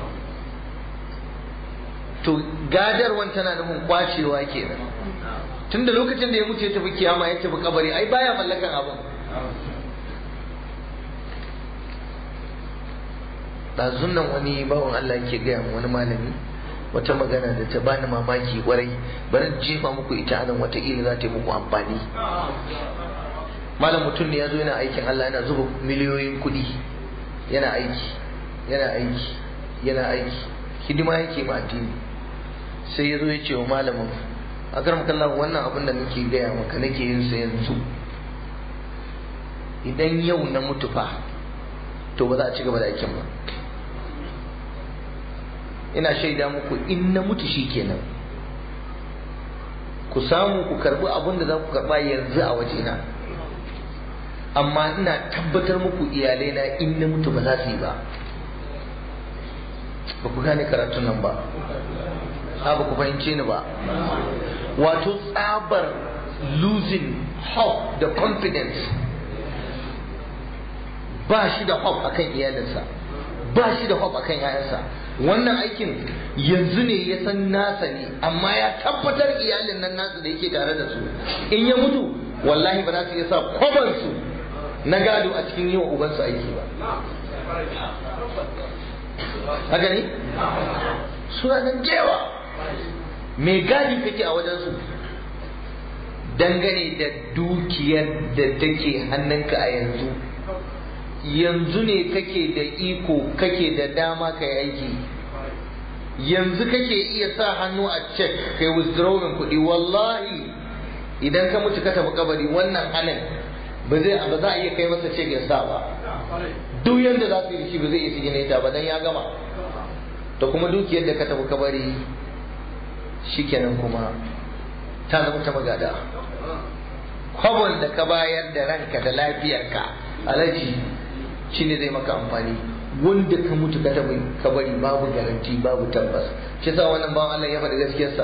to gadarwan tana nufin kwacewa kenan tunda lokacin da ya mutu ya tafi kiyama ya tafi kabari ai baya mallakan abin ɗazun nan wani bawan Allah ke gaya wani malami wata magana da ta bani mamaki kwarai bari jefa muku ita anan wataƙila za ta yi muku amfani malam mutum ne ya zo yana aikin Allah yana zuba miliyoyin kuɗi yana aiki yana aiki yana aiki hidima yake ma addini sai ya zo ya ce wa malamin a karam kallon wannan abin da nake gaya maka nake yin sa yanzu idan yau na mutu fa to ba za a ci gaba da aikin ba ina shaida muku in na mutu shi kenan ku samu ku karbi abin da za ku karba yanzu a wajena amma ina tabbatar muku iyalai na in na mutu ba za su yi ba ba ku gane karatun nan ba ha ba ku fahimce ni ba wato tsabar losing hope da confidence ba shi da hope akan iyalinsa ba shi da hope akan 'ya'yansa wannan aikin yanzu ne ya san nasa ne amma ya tabbatar iyalin nan nasu da yake tare da su in ya mutu wallahi ba za su iya sa kwabansu na gado a cikin yi wa ubansu aiki ba haka ne suna nan jewa mai gadi kake a wajensu dangane da dukiyar da take hannunka a yanzu yanzu ne kake da iko kake da dama ka yi aiki yanzu kake iya sa hannu a cek kai withdrawing kuɗi wallahi idan ka mutu ka tafi kabari wannan halin ba zai ba za a iya kai masa cek ya sa ba duk yanda za su yi shi ba zai iya sigine ta ba dan ya gama da kuma dukiyar da ka tafi kabari shikenan kuma ta zama ta magada kwabon da ka bayar da ranka da lafiyarka alaji shi ne zai maka amfani wanda ka mutu ka tabi ka bari babu garanti babu tabbas shi sa wannan bawan Allah ya faɗi gaskiyarsa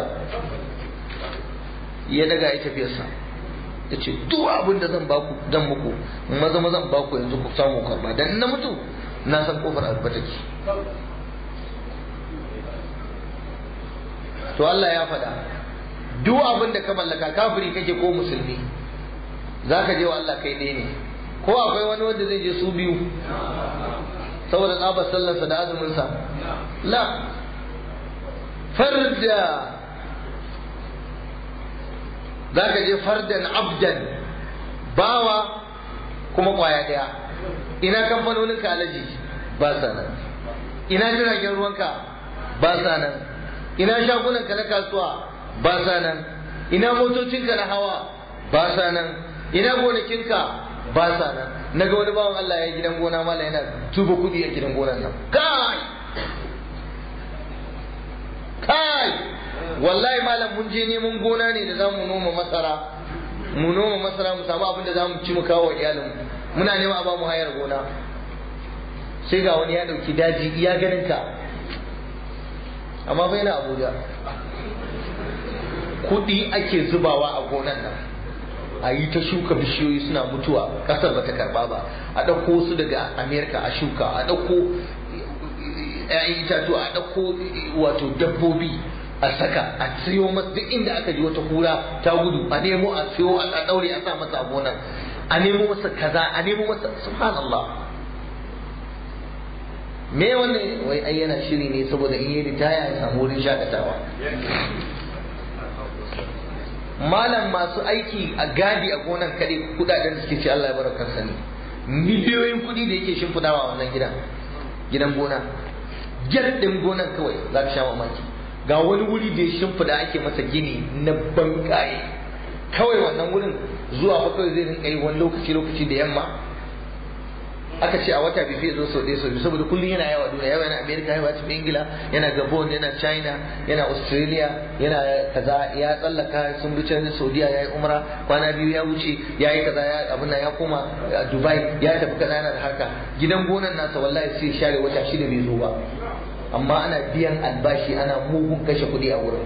ya daga ya tafiyarsa ya ce duk abin da zan baku zan muku maza maza zan baku yanzu ku samu karba dan na mutu na san kofar alba take to Allah ya faɗa duk abin da ka mallaka kafiri kake ko musulmi zaka je wa Allah kai ɗaya ne ko akwai wani wanda zai je su biyu saboda tsabar sallarsa da azuminsa la farda za ka je fardan abdan bawa kuma kwaya daya ina kamfanonin alaji ba sa nan ina jiragen ruwanka ba sa nan ina shagunanka na kasuwa ba sa nan ina motocinka na hawa ba sa nan ina gonakinka ba sa nan na ga wani bawan Allah ya gidan gona mala yana tuba kudi a gidan gonan nan kai kai wallahi malam mun je neman gona ne da zamu noma masara mu noma masara mu samu abin da zamu ci mu kawo iyalin muna neman a ba mu hayar gona sai ga wani ya dauki daji iya ganin ka amma bai na Abuja kudi ake zubawa a gonan nan a yi ta shuka bishiyoyi suna mutuwa kasar bata karba ba a ɗauko su daga amerika a shuka a ɗauko ‘ya'yan itatuwa a ɗauko wato dabbobi a saka a siyo masa duk inda aka ji wata kura ta gudu a nemo a siyo a daure a sa masa a gonan a nemo masa kaza a nemo masa subhanallah me wannan wai ai yana shiri ne saboda in yi ritaya ya samu wurin shakatawa malam masu aiki a gadi a gonan kare kudaden da suke ce Allah ya barakar sani miliyoyin kudi da yake shimfidawa a wannan gidan gidan gona gyar din gonan kawai za ka sha mamaki ga wani wuri da ya shimfida ake masa gini na bankaye kawai wannan wurin zuwa fa kawai zai rinka yi wani lokaci lokaci da yamma aka ce a wata bai fiye zo sau ɗaya sau biyu saboda kullum yana yawa duniya yawa yana amerika yawa cikin ingila yana gabon yana china yana australia yana kaza ya tsallaka sun bi can saudiya ya yi umra kwana biyu ya wuce ya yi kaza ya abin ya koma dubai ya tafi kaza yana da haka gidan gonan nasa wallahi sai share wata shida bai zo ba amma ana biyan albashi ana mugun kashe kuɗi a wurin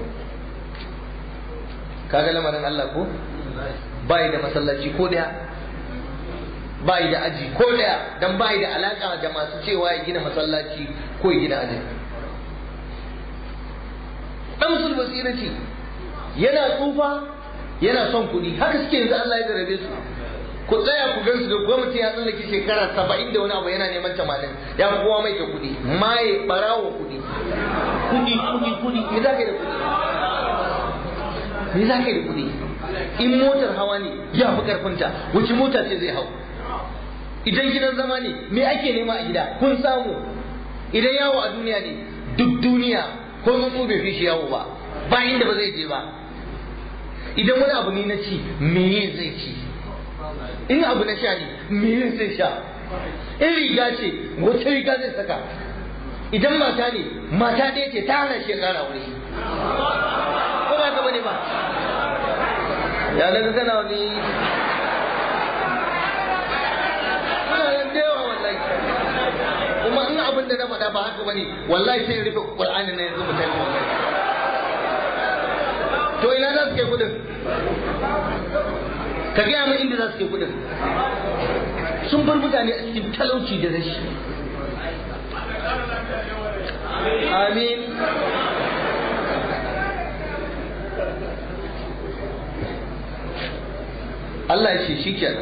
kaga lamarin Allah ko bai da masallaci ko daya bai da aji ko daya dan bai da alaka da masu cewa ya gina masallaci ko ya gina aji dan musul basirati yana tsufa yana son kuɗi haka suke yanzu Allah ya garabe su ku tsaya ku gansu da gwamnati ya tsallake shekara saba'in da wani abu yana neman tamanin ya fi kowa mai da kuɗi maye barawo kuɗi kuɗi kuɗi kuɗi me za ka yi da kuɗi me za ka yi da kuɗi in motar hawa ne ya fi karfinta wace mota ce zai hau idan gidan zama ne me ake nema a gida kun samu idan yawo a duniya ne duk duniya ko tsuntsu bai fi shi yawo ba ba inda ba zai je ba idan wani abu ne na ci me zai ci in abu na sha ne me zai sha in riga ce wata riga zai saka idan mata ne mata ɗaya ce ta hana shi ƙara wuri ko ba ka bane ba ya daga kana wani muna nan da yawa wallahi kuma in abin da na faɗa ba haka bane wallahi sai rufe qur'ani na yanzu mutai to ina za su kai kudin ka gaya min inda za su kai kudin sun bar mutane a cikin talauci da rashi amin Allah ya ce shi kenan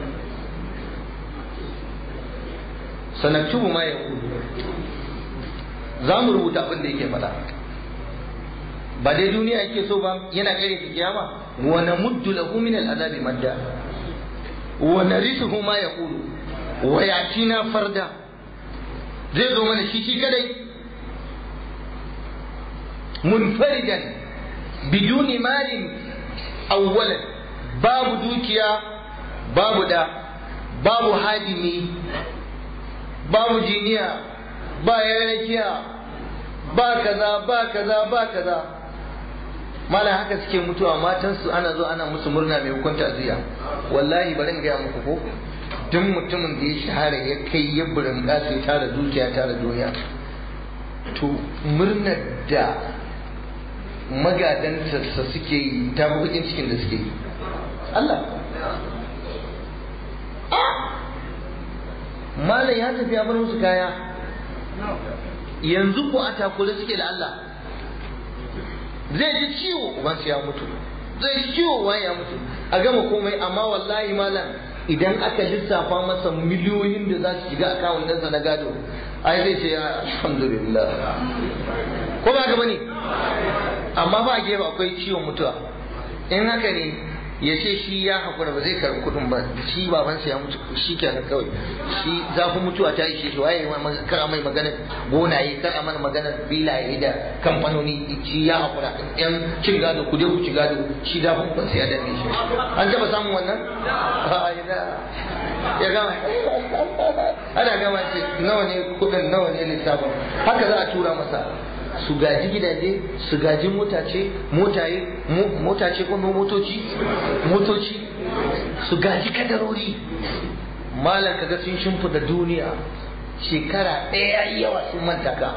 sanaktubu ma ya za mu rubuta abin da yake faɗa ba dai duniya yake so ba yana kare ta kiyama wa namuddu lahu min al'adabi madda wa narithuhu ma yaqulu wa yatina farda zai zo mana shi shi kadai munfaridan biduni malin awwalan babu dukiya babu da babu hadimi babu jiniya ba yanakiya ba kaza ba kaza ba kaza mala haka suke mutuwa matansu ana zo ana musu murna mai hukunta aziya wallahi bari in gaya muku ko duk mutumin da ya shahara ya kai ya burin ya tara dukiya tara duniya to murnar da magadantarsa suke yi ta bukin cikin da suke yi Allah malam ya tafi ya bar musu kaya yanzu ko a takure suke da Allah zai ji ciwo ubansu ya mutu zai ji ciwo wani ya mutu a gama komai amma wallahi malam idan aka lissafa masa miliyoyin da za su shiga akawun ɗansa na gado ai zai ce alhamdulillah ko ba gaba ne amma ba a gefe akwai ciwon mutuwa in haka ne ya ce shi ya haƙura ba zai karɓi kuɗin ba shi babansa ya mutu shi kenan kawai shi zafin mutuwa ta ishe shi waye kar a mai maganar gonaye kar a mana maganar filaye da kamfanoni shi ya haƙura yan cin gado ku je ku ci gado shi zafin kuɗin ya danne shi an taɓa samun wannan ya gama ana gama ce nawa ne kuɗin nawa ne lissafin haka za a tura masa su gaji gidaje su gaji motace motaye motace ko motoci motoci su gaji kadarori malam kaga sun shimfida duniya shekara ɗaya yawa sun manta ka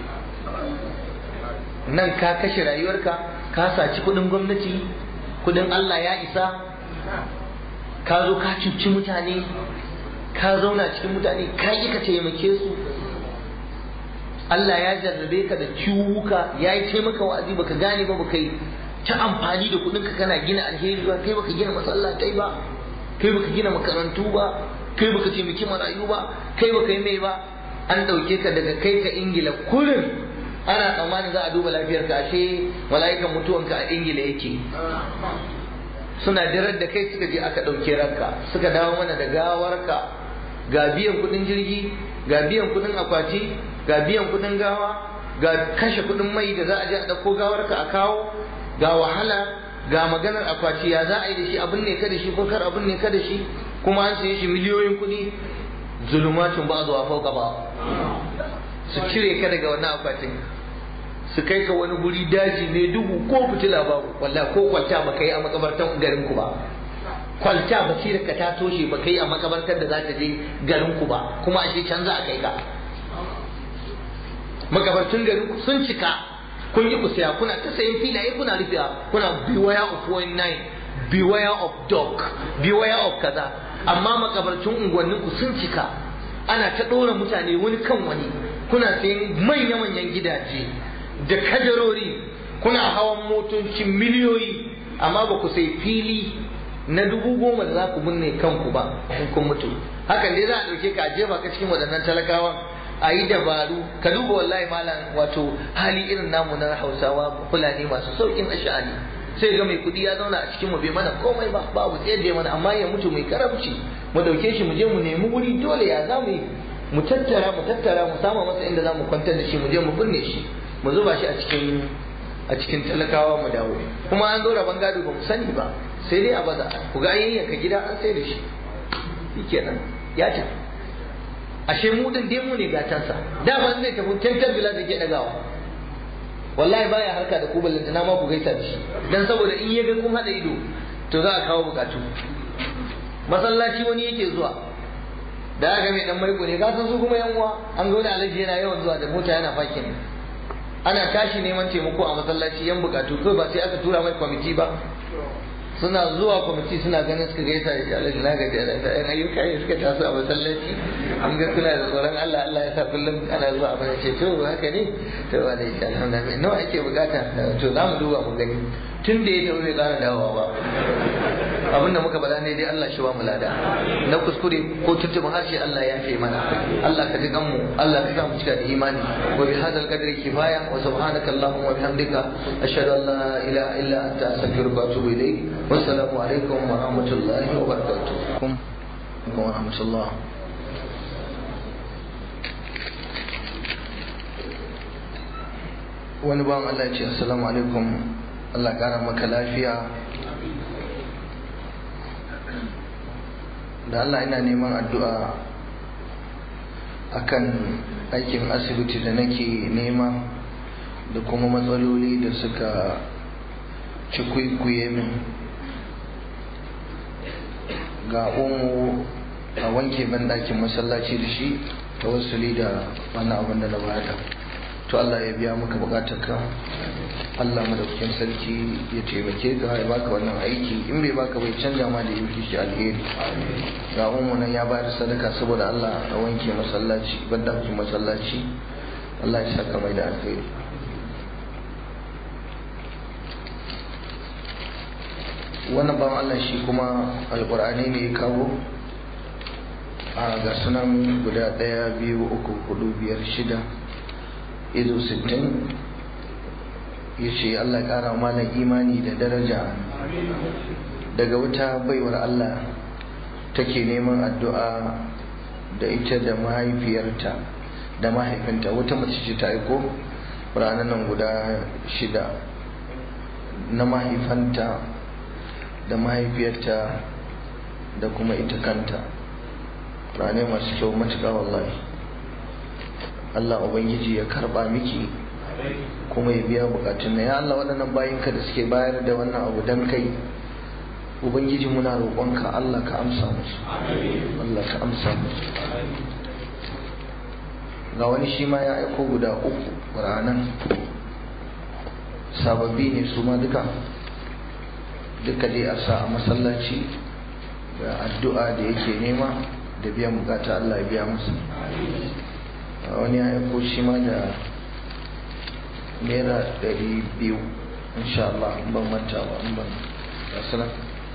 nan ka kashe rayuwarka ka saci kudin gwamnati kudin Allah ya isa ka zo ka cuci mutane ka zauna cikin mutane ka yi ka taimake su Allah ya jarrabe ka da ciwuka ya yi taimaka wa'azi baka gane ba baka yi ta amfani da kuɗinka kana gina alheri ba kai baka gina masallatai ba kai baka gina makarantu ba kai baka taimaki marayu ba kai baka yi mai ba an ɗauke ka daga kai ka ingila kullum ana tsammanin za a duba lafiyarka ashe mala'ikan mutuwanka a ingila yake suna dirar da kai suka je aka ɗauke ranka suka dawo mana da gawarka ga biyan kuɗin jirgi ga biyan kuɗin akwati ga biyan kuɗin gawa ga kashe kuɗin mai da za a je a ɗauko gawarka a kawo ga wahala ga maganar akwati ya za a yi da shi abin ne ka da shi ko kar abin ne ka da shi kuma an saye shi miliyoyin kuɗi zulumatun ba zuwa fauka ba su cire ka daga wannan akwatin su kai ka wani guri daji mai duhu ko fitila babu walla ko kwalta ba kai a makabartan garin ku ba kwalta basirar ka ta toshe ba kai a makabartar da za ta je garin ku ba kuma ashe can za a kai ka makabartun garin ku sun cika kun yi ku saya kuna ta sayan filaye kuna rufewa kuna beware of 19 beware of dog beware of kaza amma makabartun unguwannin ku sun cika ana ta ɗora mutane wani kan wani kuna sayan manya-manyan gidaje da kadarori kuna hawan motocin miliyoyi amma ba ku sai fili na dubu goma da za ku binne kanku ba in kun mutu hakan dai za a ɗauke ka a jefa ka cikin waɗannan talakawan a yi dabaru ka duba wallahi malam wato hali irin namu na hausawa fulani masu saukin ash'ani sai ga mai kudi ya zauna a cikin mu bai mana komai ba babu tsaye da mana amma ya mutu mai karamci mu dauke shi mu je mu nemi wuri dole ya za mu yi mu tattara mu tattara mu sama masa inda za mu kwantar da shi mu je mu binne shi mu zuba shi a cikin a cikin talakawa mu dawo kuma an zo rabon gado ba mu sani ba sai dai a baza ku ga yayyanka gida an sai da shi shikenan ya tafi ashe mu din dai mu ne gatansa da ban zai tafi tantar bila da ke dagawa wallahi baya harka da ku ballantana ma ku gaisa da shi dan saboda in ya ga kun hada ido to za a kawo bukatu masallaci wani yake zuwa da aka mai dan maiko ne kasan su kuma yan uwa an ga wani alaji yana yawan zuwa da mota yana fakin ana tashi neman taimako a masallaci yan bukatu ko ba sai aka tura mai kwamiti ba suna zuwa kwamiti suna ganin suka gaisa da shi alaji na gaji da yan ayyuka ne suka taso a masallaci an ga kuna da tsoron Allah Allah ya sa kullum ana zuwa a bane ce to haka ne to ba da insha Allah nawa ake bukata to za mu duba mu gani tun da ya tafi bai kara dawowa ba abinda muka bada ne dai Allah shi ba mu lada na kuskure ko tuntuɓin harshe Allah ya fi mana Allah ka ji mu Allah ka sa mu cika da imani wa bi hadal qadri kifaya wa subhanaka allahumma wa bihamdika ashhadu an la ilaha illa anta astaghfiruka wa atubu ilayk wa assalamu alaikum wa rahmatullahi wa barakatuh wa rahmatullah wani bawan Allah ya ce assalamu alaikum Allah kara maka lafiya da Allah ina neman addu'a akan aikin asibiti da nake nema da kuma matsaloli da suka cikwikwiye min ga umu a wanke banɗakin masallaci da shi ta wasuli da wannan abin da na bada to Allah ya biya maka bukatarka Allah madaukakin sarki ya taimake ka ya baka wannan aiki in bai baka bai canja ma da yake shi alheri ga umu nan ya bayar sadaka saboda Allah a wanke masallaci bandakin masallaci Allah ya saka mai da alheri wannan ban Allah shi kuma alkur'ani ne ya kawo a ga sunan guda ɗaya biyu uku hudu biyar shida izo sittin ya ce Allah ya ƙara malam imani da daraja daga wata baiwar Allah take neman addu'a da ita da mahaifiyarta da mahaifinta wata mace ce ta aiko ranar nan guda shida na mahaifanta da mahaifiyarta da kuma ita kanta rane masu kyau matuƙa wallahi Allah Ubangiji ya karɓa miki kuma ya biya bukatun na ya Allah waɗannan bayinka da suke bayar da wannan abu don kai ubangiji muna roƙonka Allah ka amsa musu Allah ka amsa musu ga wani shi ma ya aiko guda uku ranan sababbi ne su ma duka duka dai a sa a masallaci da addu'a da yake nema da biyan bukata Allah ya biya musu wani ya aiko shi ma da naira ɗari biyu insha Allah in ban manta ba in ban assalam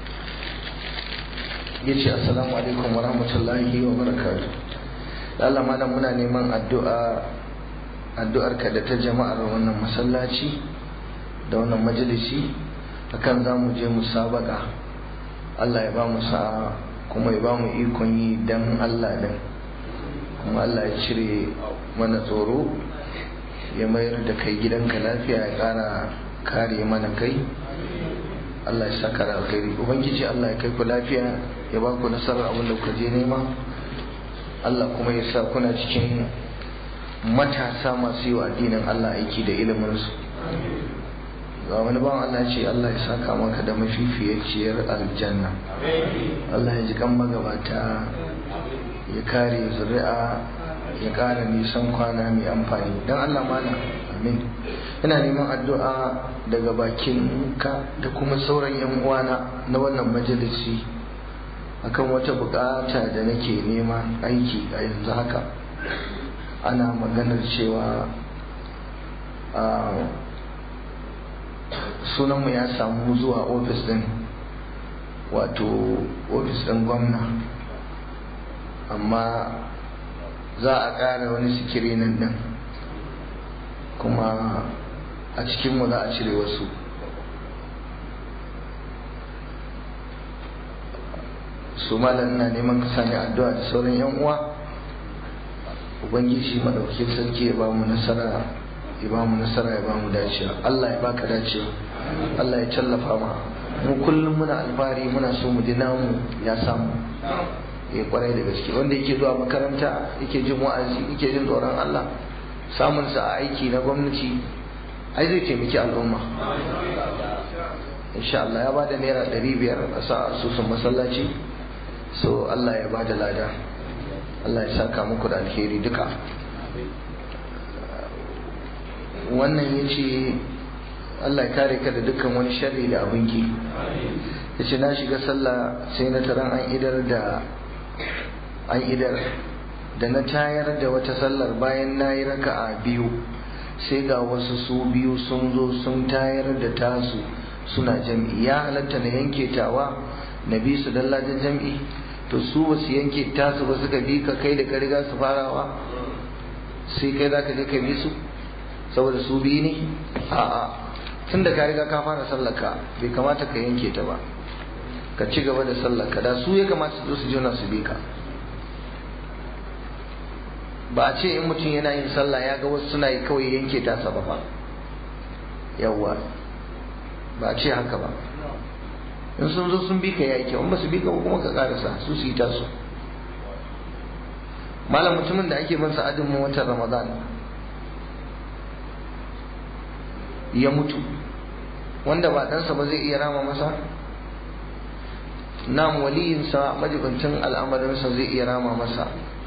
ya ce assalamu alaikum wa rahmatullahi wa barakatuh Allah malam muna neman addu'a addu'ar ka da ta jama'ar wannan masallaci da wannan majalisi akan za mu je musabaka Allah ya ba mu sa'a kuma ya ba mu ikon yi dan Allah din kuma Allah ya cire mana tsoro ya mayar da kai gidanka lafiya ya kara kare mana kai Allah ya saka da alkhairi ubangiji Allah ya kai ku lafiya ya ba ku nasarar abin da kuka je nema Allah kuma ya sa kuna cikin matasa masu yi wa addinin Allah aiki da iliminsu ga wani bawan Allah ce Allah ya saka maka da mafifiyaciyar aljanna Allah ya ji kan magabata ya kare zuri'a ya kara nisan kwana mai amfani don Allah mana amin ina neman addu'a daga bakin ka da kuma sauran yan uwana na wannan majalisi akan wata bukata da nake nema aiki a yanzu haka ana maganar cewa sunanmu ya samu zuwa ofis din wato ofis din gwamna amma za a ƙara wani sikirinin din kuma a cikinmu za a cire wasu su malam ina neman ka sani addu'a da sauran yan uwa ubangiji madaukakin sarki ya ba mu nasara ya ba mu nasara ya ba mu dacewa Allah ya baka dacewa Allah ya tallafa ma mu kullum muna alfahari muna so mu ji namu ya samu ya kwarai da gaske wanda yake zuwa makaranta yake jin wa'azi yake jin tsoron Allah samun sa a aiki na gwamnati ai zai taimaki al'umma insha Allah ya bada naira ɗari biyar a sa asusun masallaci so Allah ya bada lada Allah ya saka muku da alheri duka wannan ya ce Allah ya kare ka da dukkan wani sharri da abinki ya ce na shiga sallah sai na taron an idar da an idar da na tayar da wata sallar bayan na yi raka'a biyu sai ga wasu su biyu sun zo sun tayar da tasu suna jam'i ya halatta na yanke tawa na bi su dallajin jam'i to su ba su yanke tasu ba suka bi ka kai da ka riga su farawa sai kai za ka je ka bi su saboda su biyu ne a'a tun da ka riga ka fara sallaka bai kamata ka yanke ta ba ka ci gaba da sallaka da su ya kamata su zo su jona su bi ka ba a ce in mutum yana yin sallah ya ga wasu suna yi kawai yanke tasa ba ba yawwa ba a ce haka ba in sun zo sun bi ka ya kyau in ba su bi ka ba kuma ka karasa su su yi tasu malam mutumin da ake bin sa'adin mu watan ramadan ya mutu wanda ba ɗansa ba zai iya rama masa nam waliyinsa majibincin al'amarinsa zai iya rama masa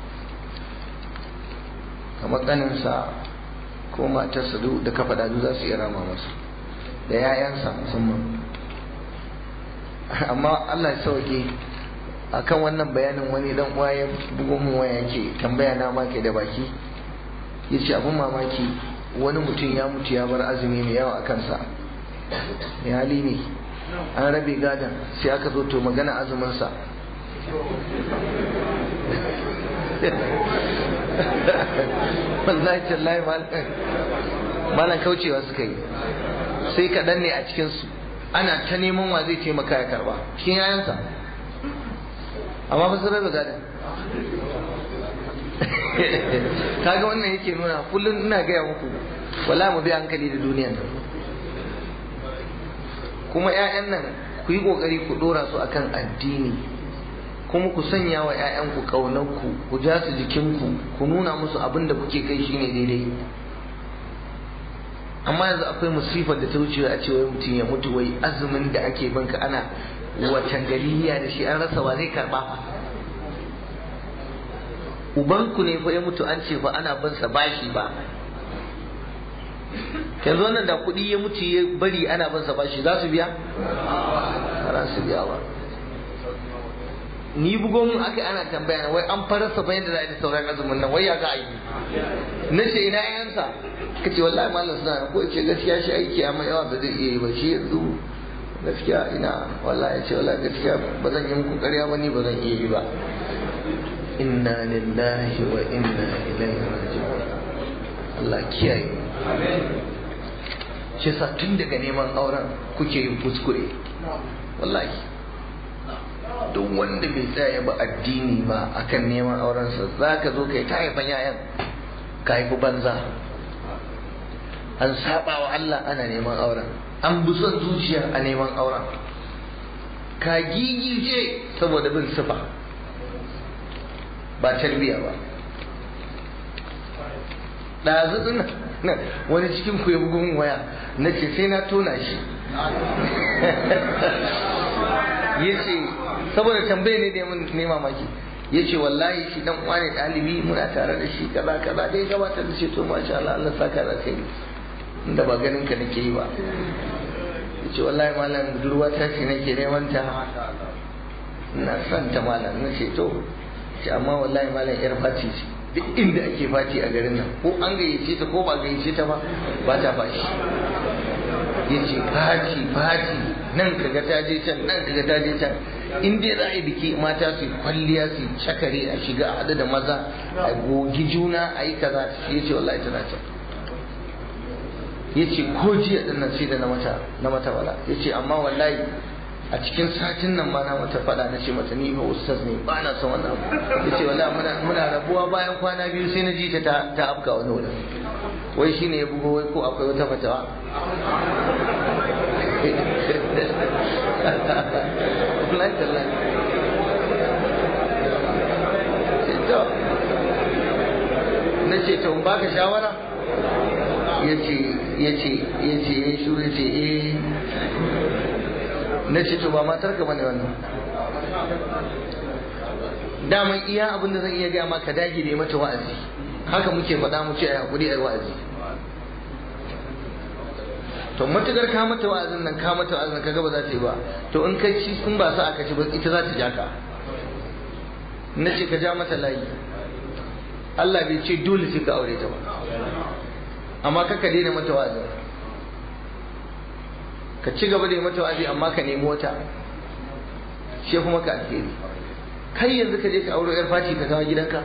kamar ƙaninsa ko matarsa da kafa dadu za su iya rama masa da 'ya'yansa musamman amma Allah ya sauke akan wannan bayanin wani dan uwa ya bugo mu waya yake tambaya na ma ke da baki yace abun mamaki wani mutum ya mutu ya bar azumi mai yawa a kansa mai hali ne an rabe gadon sai aka zo to magana azuminsa wallahi tallahi malam kaucewa suka yi sai kaɗan ne a cikinsu ana ta neman wa zai taimaka ya karba cikin yayansa amma ba su rabe gadon kaga wannan yake nuna kullum ina gaya muku wala mu bi hankali da duniyan nan kuma 'ya'yan nan ku yi kokari ku dora su akan addini kuma ku sanya wa 'ya'yanku ƙaunarku ku ja su jikinku ku nuna musu abin da kuke kai shine daidai amma yanzu akwai musifar da ta wuce a ce wai mutum ya mutu wai azumin da ake banka ana watan galiya da shi an rasa wa zai karba ubanku ne fa ya mutu an ce fa ana bin sa bashi ba yanzu wannan da kuɗi ya mutu ya bari ana bin sa bashi za su biya ba za su biya ba ni bugo mun aka ana tambaya wai an farasa bayan da za a yi sauran azumin nan wai ya za a yi na ce ina yayansa ka ce wallahi malam suna ko ce gaskiya shi aiki amma yawa ba zai iya yi ba shi yanzu gaskiya ina wallahi ce wallahi gaskiya ba zan yi muku ƙarya ba ni ba zan iya yi ba inna lillahi wa inna ilaihi raji'un Allah kiyaye shi sa tun daga neman auren kuke yin kuskure wallahi duk wanda bai tsaya ba addini ba akan neman aurensa za ka zo kai ta haifan yayan ka haifi banza an saba wa Allah ana neman auren an bi son zuciya a neman auren ka gigice saboda bin sifa ba tarbiya ba ɗazu nan wani cikin ku ya bugun waya na ce sai na tona shi ya ce saboda tambaye ne da ne mamaki ya ce wallahi shi dan uwa ne ɗalibi muna tare da shi kaza kaza dai gabatar da ce to masha Allah Allah saka da kai inda ba ganin ka nake yi ba ya ce wallahi malam budurwa ta ce nake neman ta ina son ta malam na ce to ce amma wallahi malam yar fati ce duk inda ake fati a garin nan ko an gayyace ta ko ba gayyace ta ba ba ta fashi ya ce fati fati nan kaga ta je can nan kaga ta je can in dai za a yi biki mata su kwalliya su cakare a shiga a haɗu da maza a gogi juna a yi kaza ya ce wallahi tana can ya ce ko jiya ɗin nan sai da na mata na mata wala ya ce amma wallahi a cikin satin nan ma na mata faɗa na ce mata ni fa ustaz ne ba na son wannan abu ya ce wallahi muna muna rabuwa bayan kwana biyu sai na ji ta ta afka wani wurin wai shine ya bugo wai ko akwai wata fatawa wallahi tallahi to na ce to ba ka shawara ya ce ya ce ya ce ya shuru ya ce eh na ce to ba matar ka bane wannan daman iya abin da zan iya gaya maka dage ne mata wa'azi haka muke faɗa mu ce a hakuri a wa'azi to matukar ka mata wa'azin nan ka mata wa'azin ka ga ba za ta yi ba to in kai ci in ba sa aka ci ba ita za ta ja ka na ce ka ja mata layi Allah bai ce dole sai ka aure ta ba amma ka ka daina mata wa'azin ka ci gaba da yi mata wa'azi amma ka nemi wata shi kuma ka alheri kai yanzu ka je ka aure yar fati ka kawo gidanka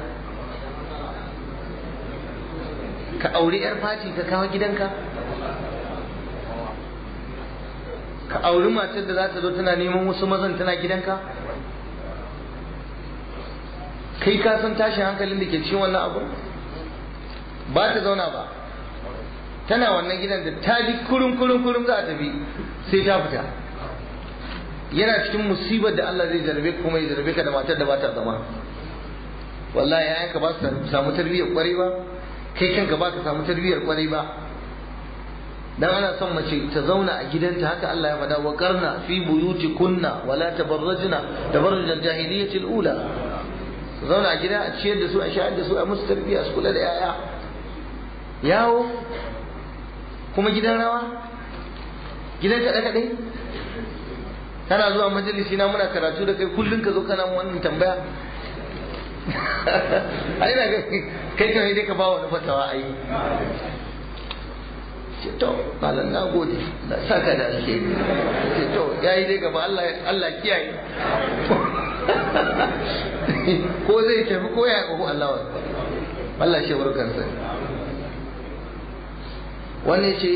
ka aure yar fati ka kawo gidanka ka auri matar da za ta zo tana neman wasu mazan tana gidanka kai ka san tashin hankalin da ke cikin wannan abu ba ta zauna ba tana wannan gidan da ta ji kurum kurum kurum za a tafi sai ta fita yana cikin musibar da Allah zai jarabe kuma ya jarabe ka da matar da ba ta zama wallahi yayan ka ba su samu tarbiyyar kwarai ba kai kanka ba ka samu tarbiyyar kwarai ba dan ana son mace ta zauna a gidanta haka Allah ya faɗa wa qarna fi buyutikunna wala tabarrajna tabarruj al-jahiliyyah al-ula su zauna a gida a ciyar da su a shayar da su a musu tarbiyya su kula da yaya yawo kuma gidan rawa gidan kaɗe kaɗe kana zuwa majalisi na muna karatu da kai kullum ka zo kana wannan tambaya ai na ga kai kan dai ka ba wani fatawa ai ce to malam na gode da saka da alheri ce to yayi dai gaba Allah Allah kiyaye ko zai tafi ko ya ko Allah wa Allah shi barkan sa wannan ce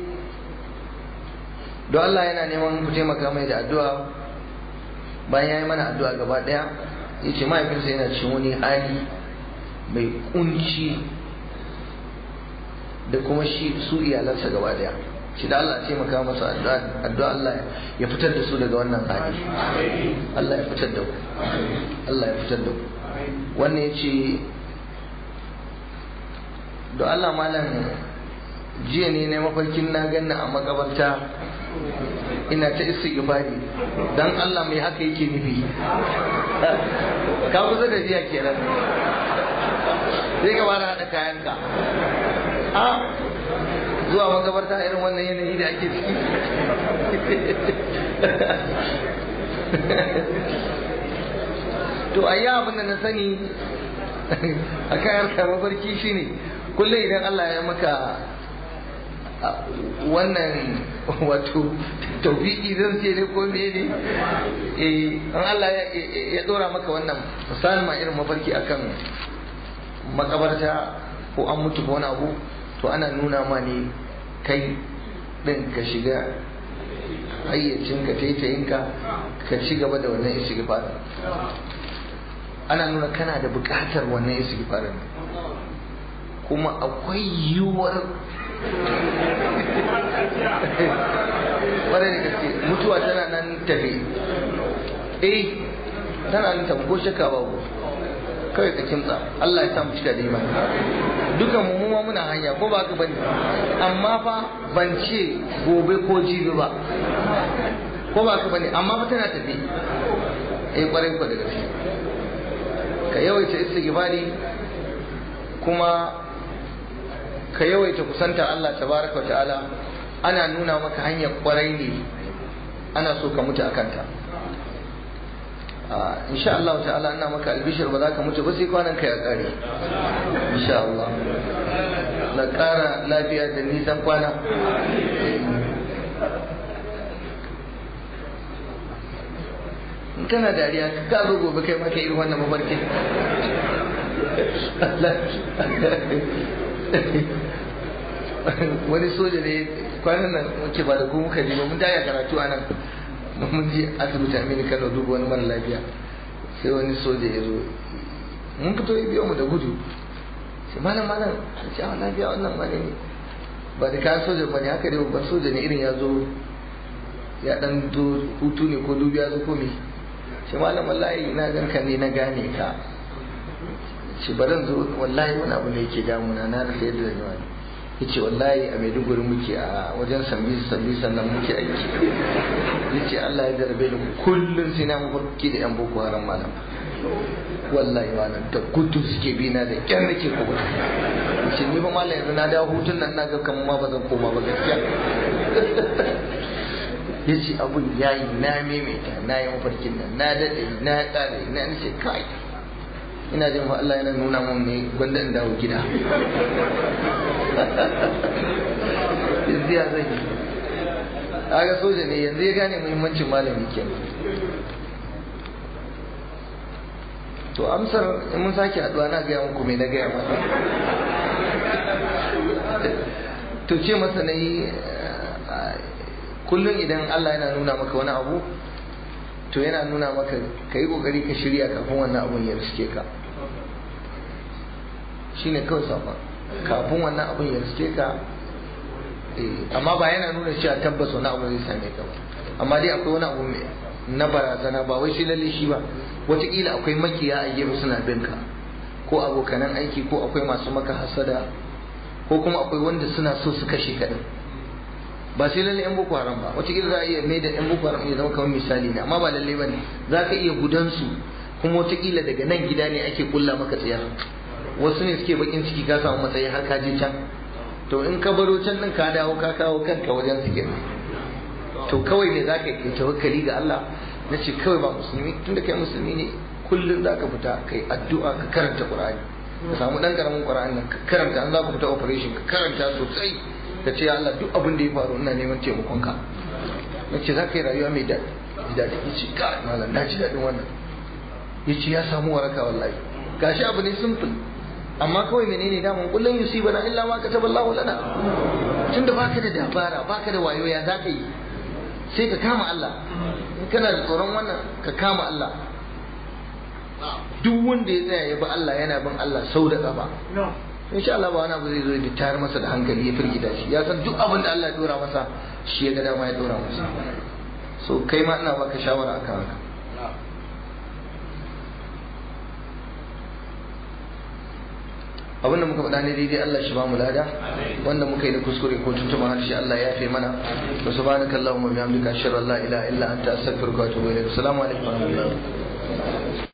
don Allah yana neman ku taimaka mai da addu'a bayan ya yi mana addu'a gaba daya ya ce mahaifinsa yana cikin wani hali mai kunci da kuma shi su iyalansa gaba daya shi da Allah taimaka masa addu'a Allah ya fitar da su daga wannan hali Allah ya fitar da ku Allah ya fitar da ku wannan ya ce don Allah malam jiya ne na mafarkin na ganna a makabarta ina ta istighfari dan Allah mai haka yake nufi ka kusa da jiya kenan sai ka fara hada kayanka a zuwa makabarta irin wannan yanayi da ake ciki to a yi abin da na sani a kan harkar mafarki shine kullum idan Allah ya maka wannan wato taufiki zan ce ne ko me ne eh an Allah ya dora maka wannan misalin ma irin mafarki akan makabarta ko an mutu ko wani abu to ana nuna ma ne kai din ka shiga hayyacinka taitayinka ka ci gaba da wannan istighfar ana nuna kana da buƙatar wannan istighfar kuma akwai yiwuwar wadda da gaske mutuwa tana nan tafi eh tana nan tafi ko shakka babu kawai ka kimtsa Allah ya sa mu cika da imani dukan mu ma muna hanya ko ba ka bane amma fa ban ce gobe ko jibi ba ko ba ka bane amma fa tana tafi eh kwarai ko da gaske ka yawaita istighfari kuma ka yawaita kusanta Allah tabaraka wa ta'ala ana nuna maka hanyar kwarai ne ana so ka mutu akan ta insha Allah ta'ala ina maka albishir ba za ka mutu ba sai kwanan ka ya kare insha Allah na kara lafiya da nisan kwana in kana dariya ka zo gobe kai maka irin wannan mafarkin wani soja ne kwanan nan muke ba da ku muka je ba mun daya karatu a nan mun je asibiti amini kano duba wani mara lafiya sai wani soja ya zo mun fito ya biyo mu da gudu sai malam malam a ce a lafiya wannan ma ne ba da kayan soja ba ne haka dai babban soja ne irin ya zo ya dan do hutu ne ko dubiya zo ko me sai malam wallahi na ganka ne na gane ka ce baran zo wallahi wani abu ne yake damuna na rasa yadda zan yi wani yace wallahi a Maiduguri muke a wajen sambi sambi sannan muke aiki yace Allah ya jarabe ni kullun sai na mafarki da yan boko haram malam wallahi malam da gudu suke bi na da kyan nake kuma yace ni ba malam yanzu na dawo hutun nan na ga kamar ma ba zan koma ba gaskiya yace abun yayi na maimaita na yi mafarkin nan na dade na kare na nace kai ina jin fa Allah yana nuna mun ne gwanda in dawo gida yanzu ya zai aga soja ne yanzu ya gane muhimmancin malami ke to amsar in mun sake haduwa na gaya muku mai na gaya masa to ce masa na yi kullum idan Allah yana nuna maka wani abu to yana nuna maka ka yi kokari ka shirya kafin wannan abun ya riske ka shine kawai safa kafin wannan abun ya riske ka amma ba yana nuna cewa tabbas wani abu zai same ka ba amma dai akwai wani abu na barazana ba wai shi lalle shi ba wataƙila akwai makiya a gefe suna bin ka ko abokanan aiki ko akwai masu maka hasada ko kuma akwai wanda suna so su kashe ka ba sai lalle yan boko haram ba wataƙila za a iya mai da yan boko haram ya zama kamar misali ne amma ba lalle ba ne za ka iya gudansu kuma wataƙila daga nan gida ne ake kulla maka tsayar wasu ne suke bakin ciki ka samu matsayi har ka je can to in ka baro can din ka dawo ka kawo kanka wajen su kenan to kawai ne za ka yi tawakkali ga Allah na ce kawai ba musulmi tunda kai musulmi ne kullum za ka fita kai addu'a ka karanta Qur'ani ka samu dan karamin Qur'ani nan ka karanta an za ku fita operation ka karanta sosai ka ce ya Allah duk abin da ya faru ina neman taimakon ka na ce za ka yi rayuwa mai daɗi ji daɗi ya ce ka malam na ji daɗin wannan ya ce ya samu waraka wallahi gashi abu ne simple amma kawai menene daman kullum yusibana illa ma kataballahu lana tunda baka da dabara baka da wayo ya zaka yi sai ka kama Allah in kana da tsoron wannan ka kama Allah duk wanda ya tsaya ya bi Allah yana bin Allah sau da gaba insha Allah ba wani abu zai zo ya tayar masa da hankali ya firgita shi ya san duk abin da Allah ya dora masa shi ya ga dama ya dora masa so kai ma ina baka shawara akan haka abinda muka faɗa ne daidai Allah shi ba mu lada wanda muka yi da kuskure ko tuntuma harshe Allah ya fi mana wa subhanaka allahumma bihamdika ashhadu an la ilaha illa anta astaghfiruka wa atubu ilaik assalamu alaikum wa rahmatullahi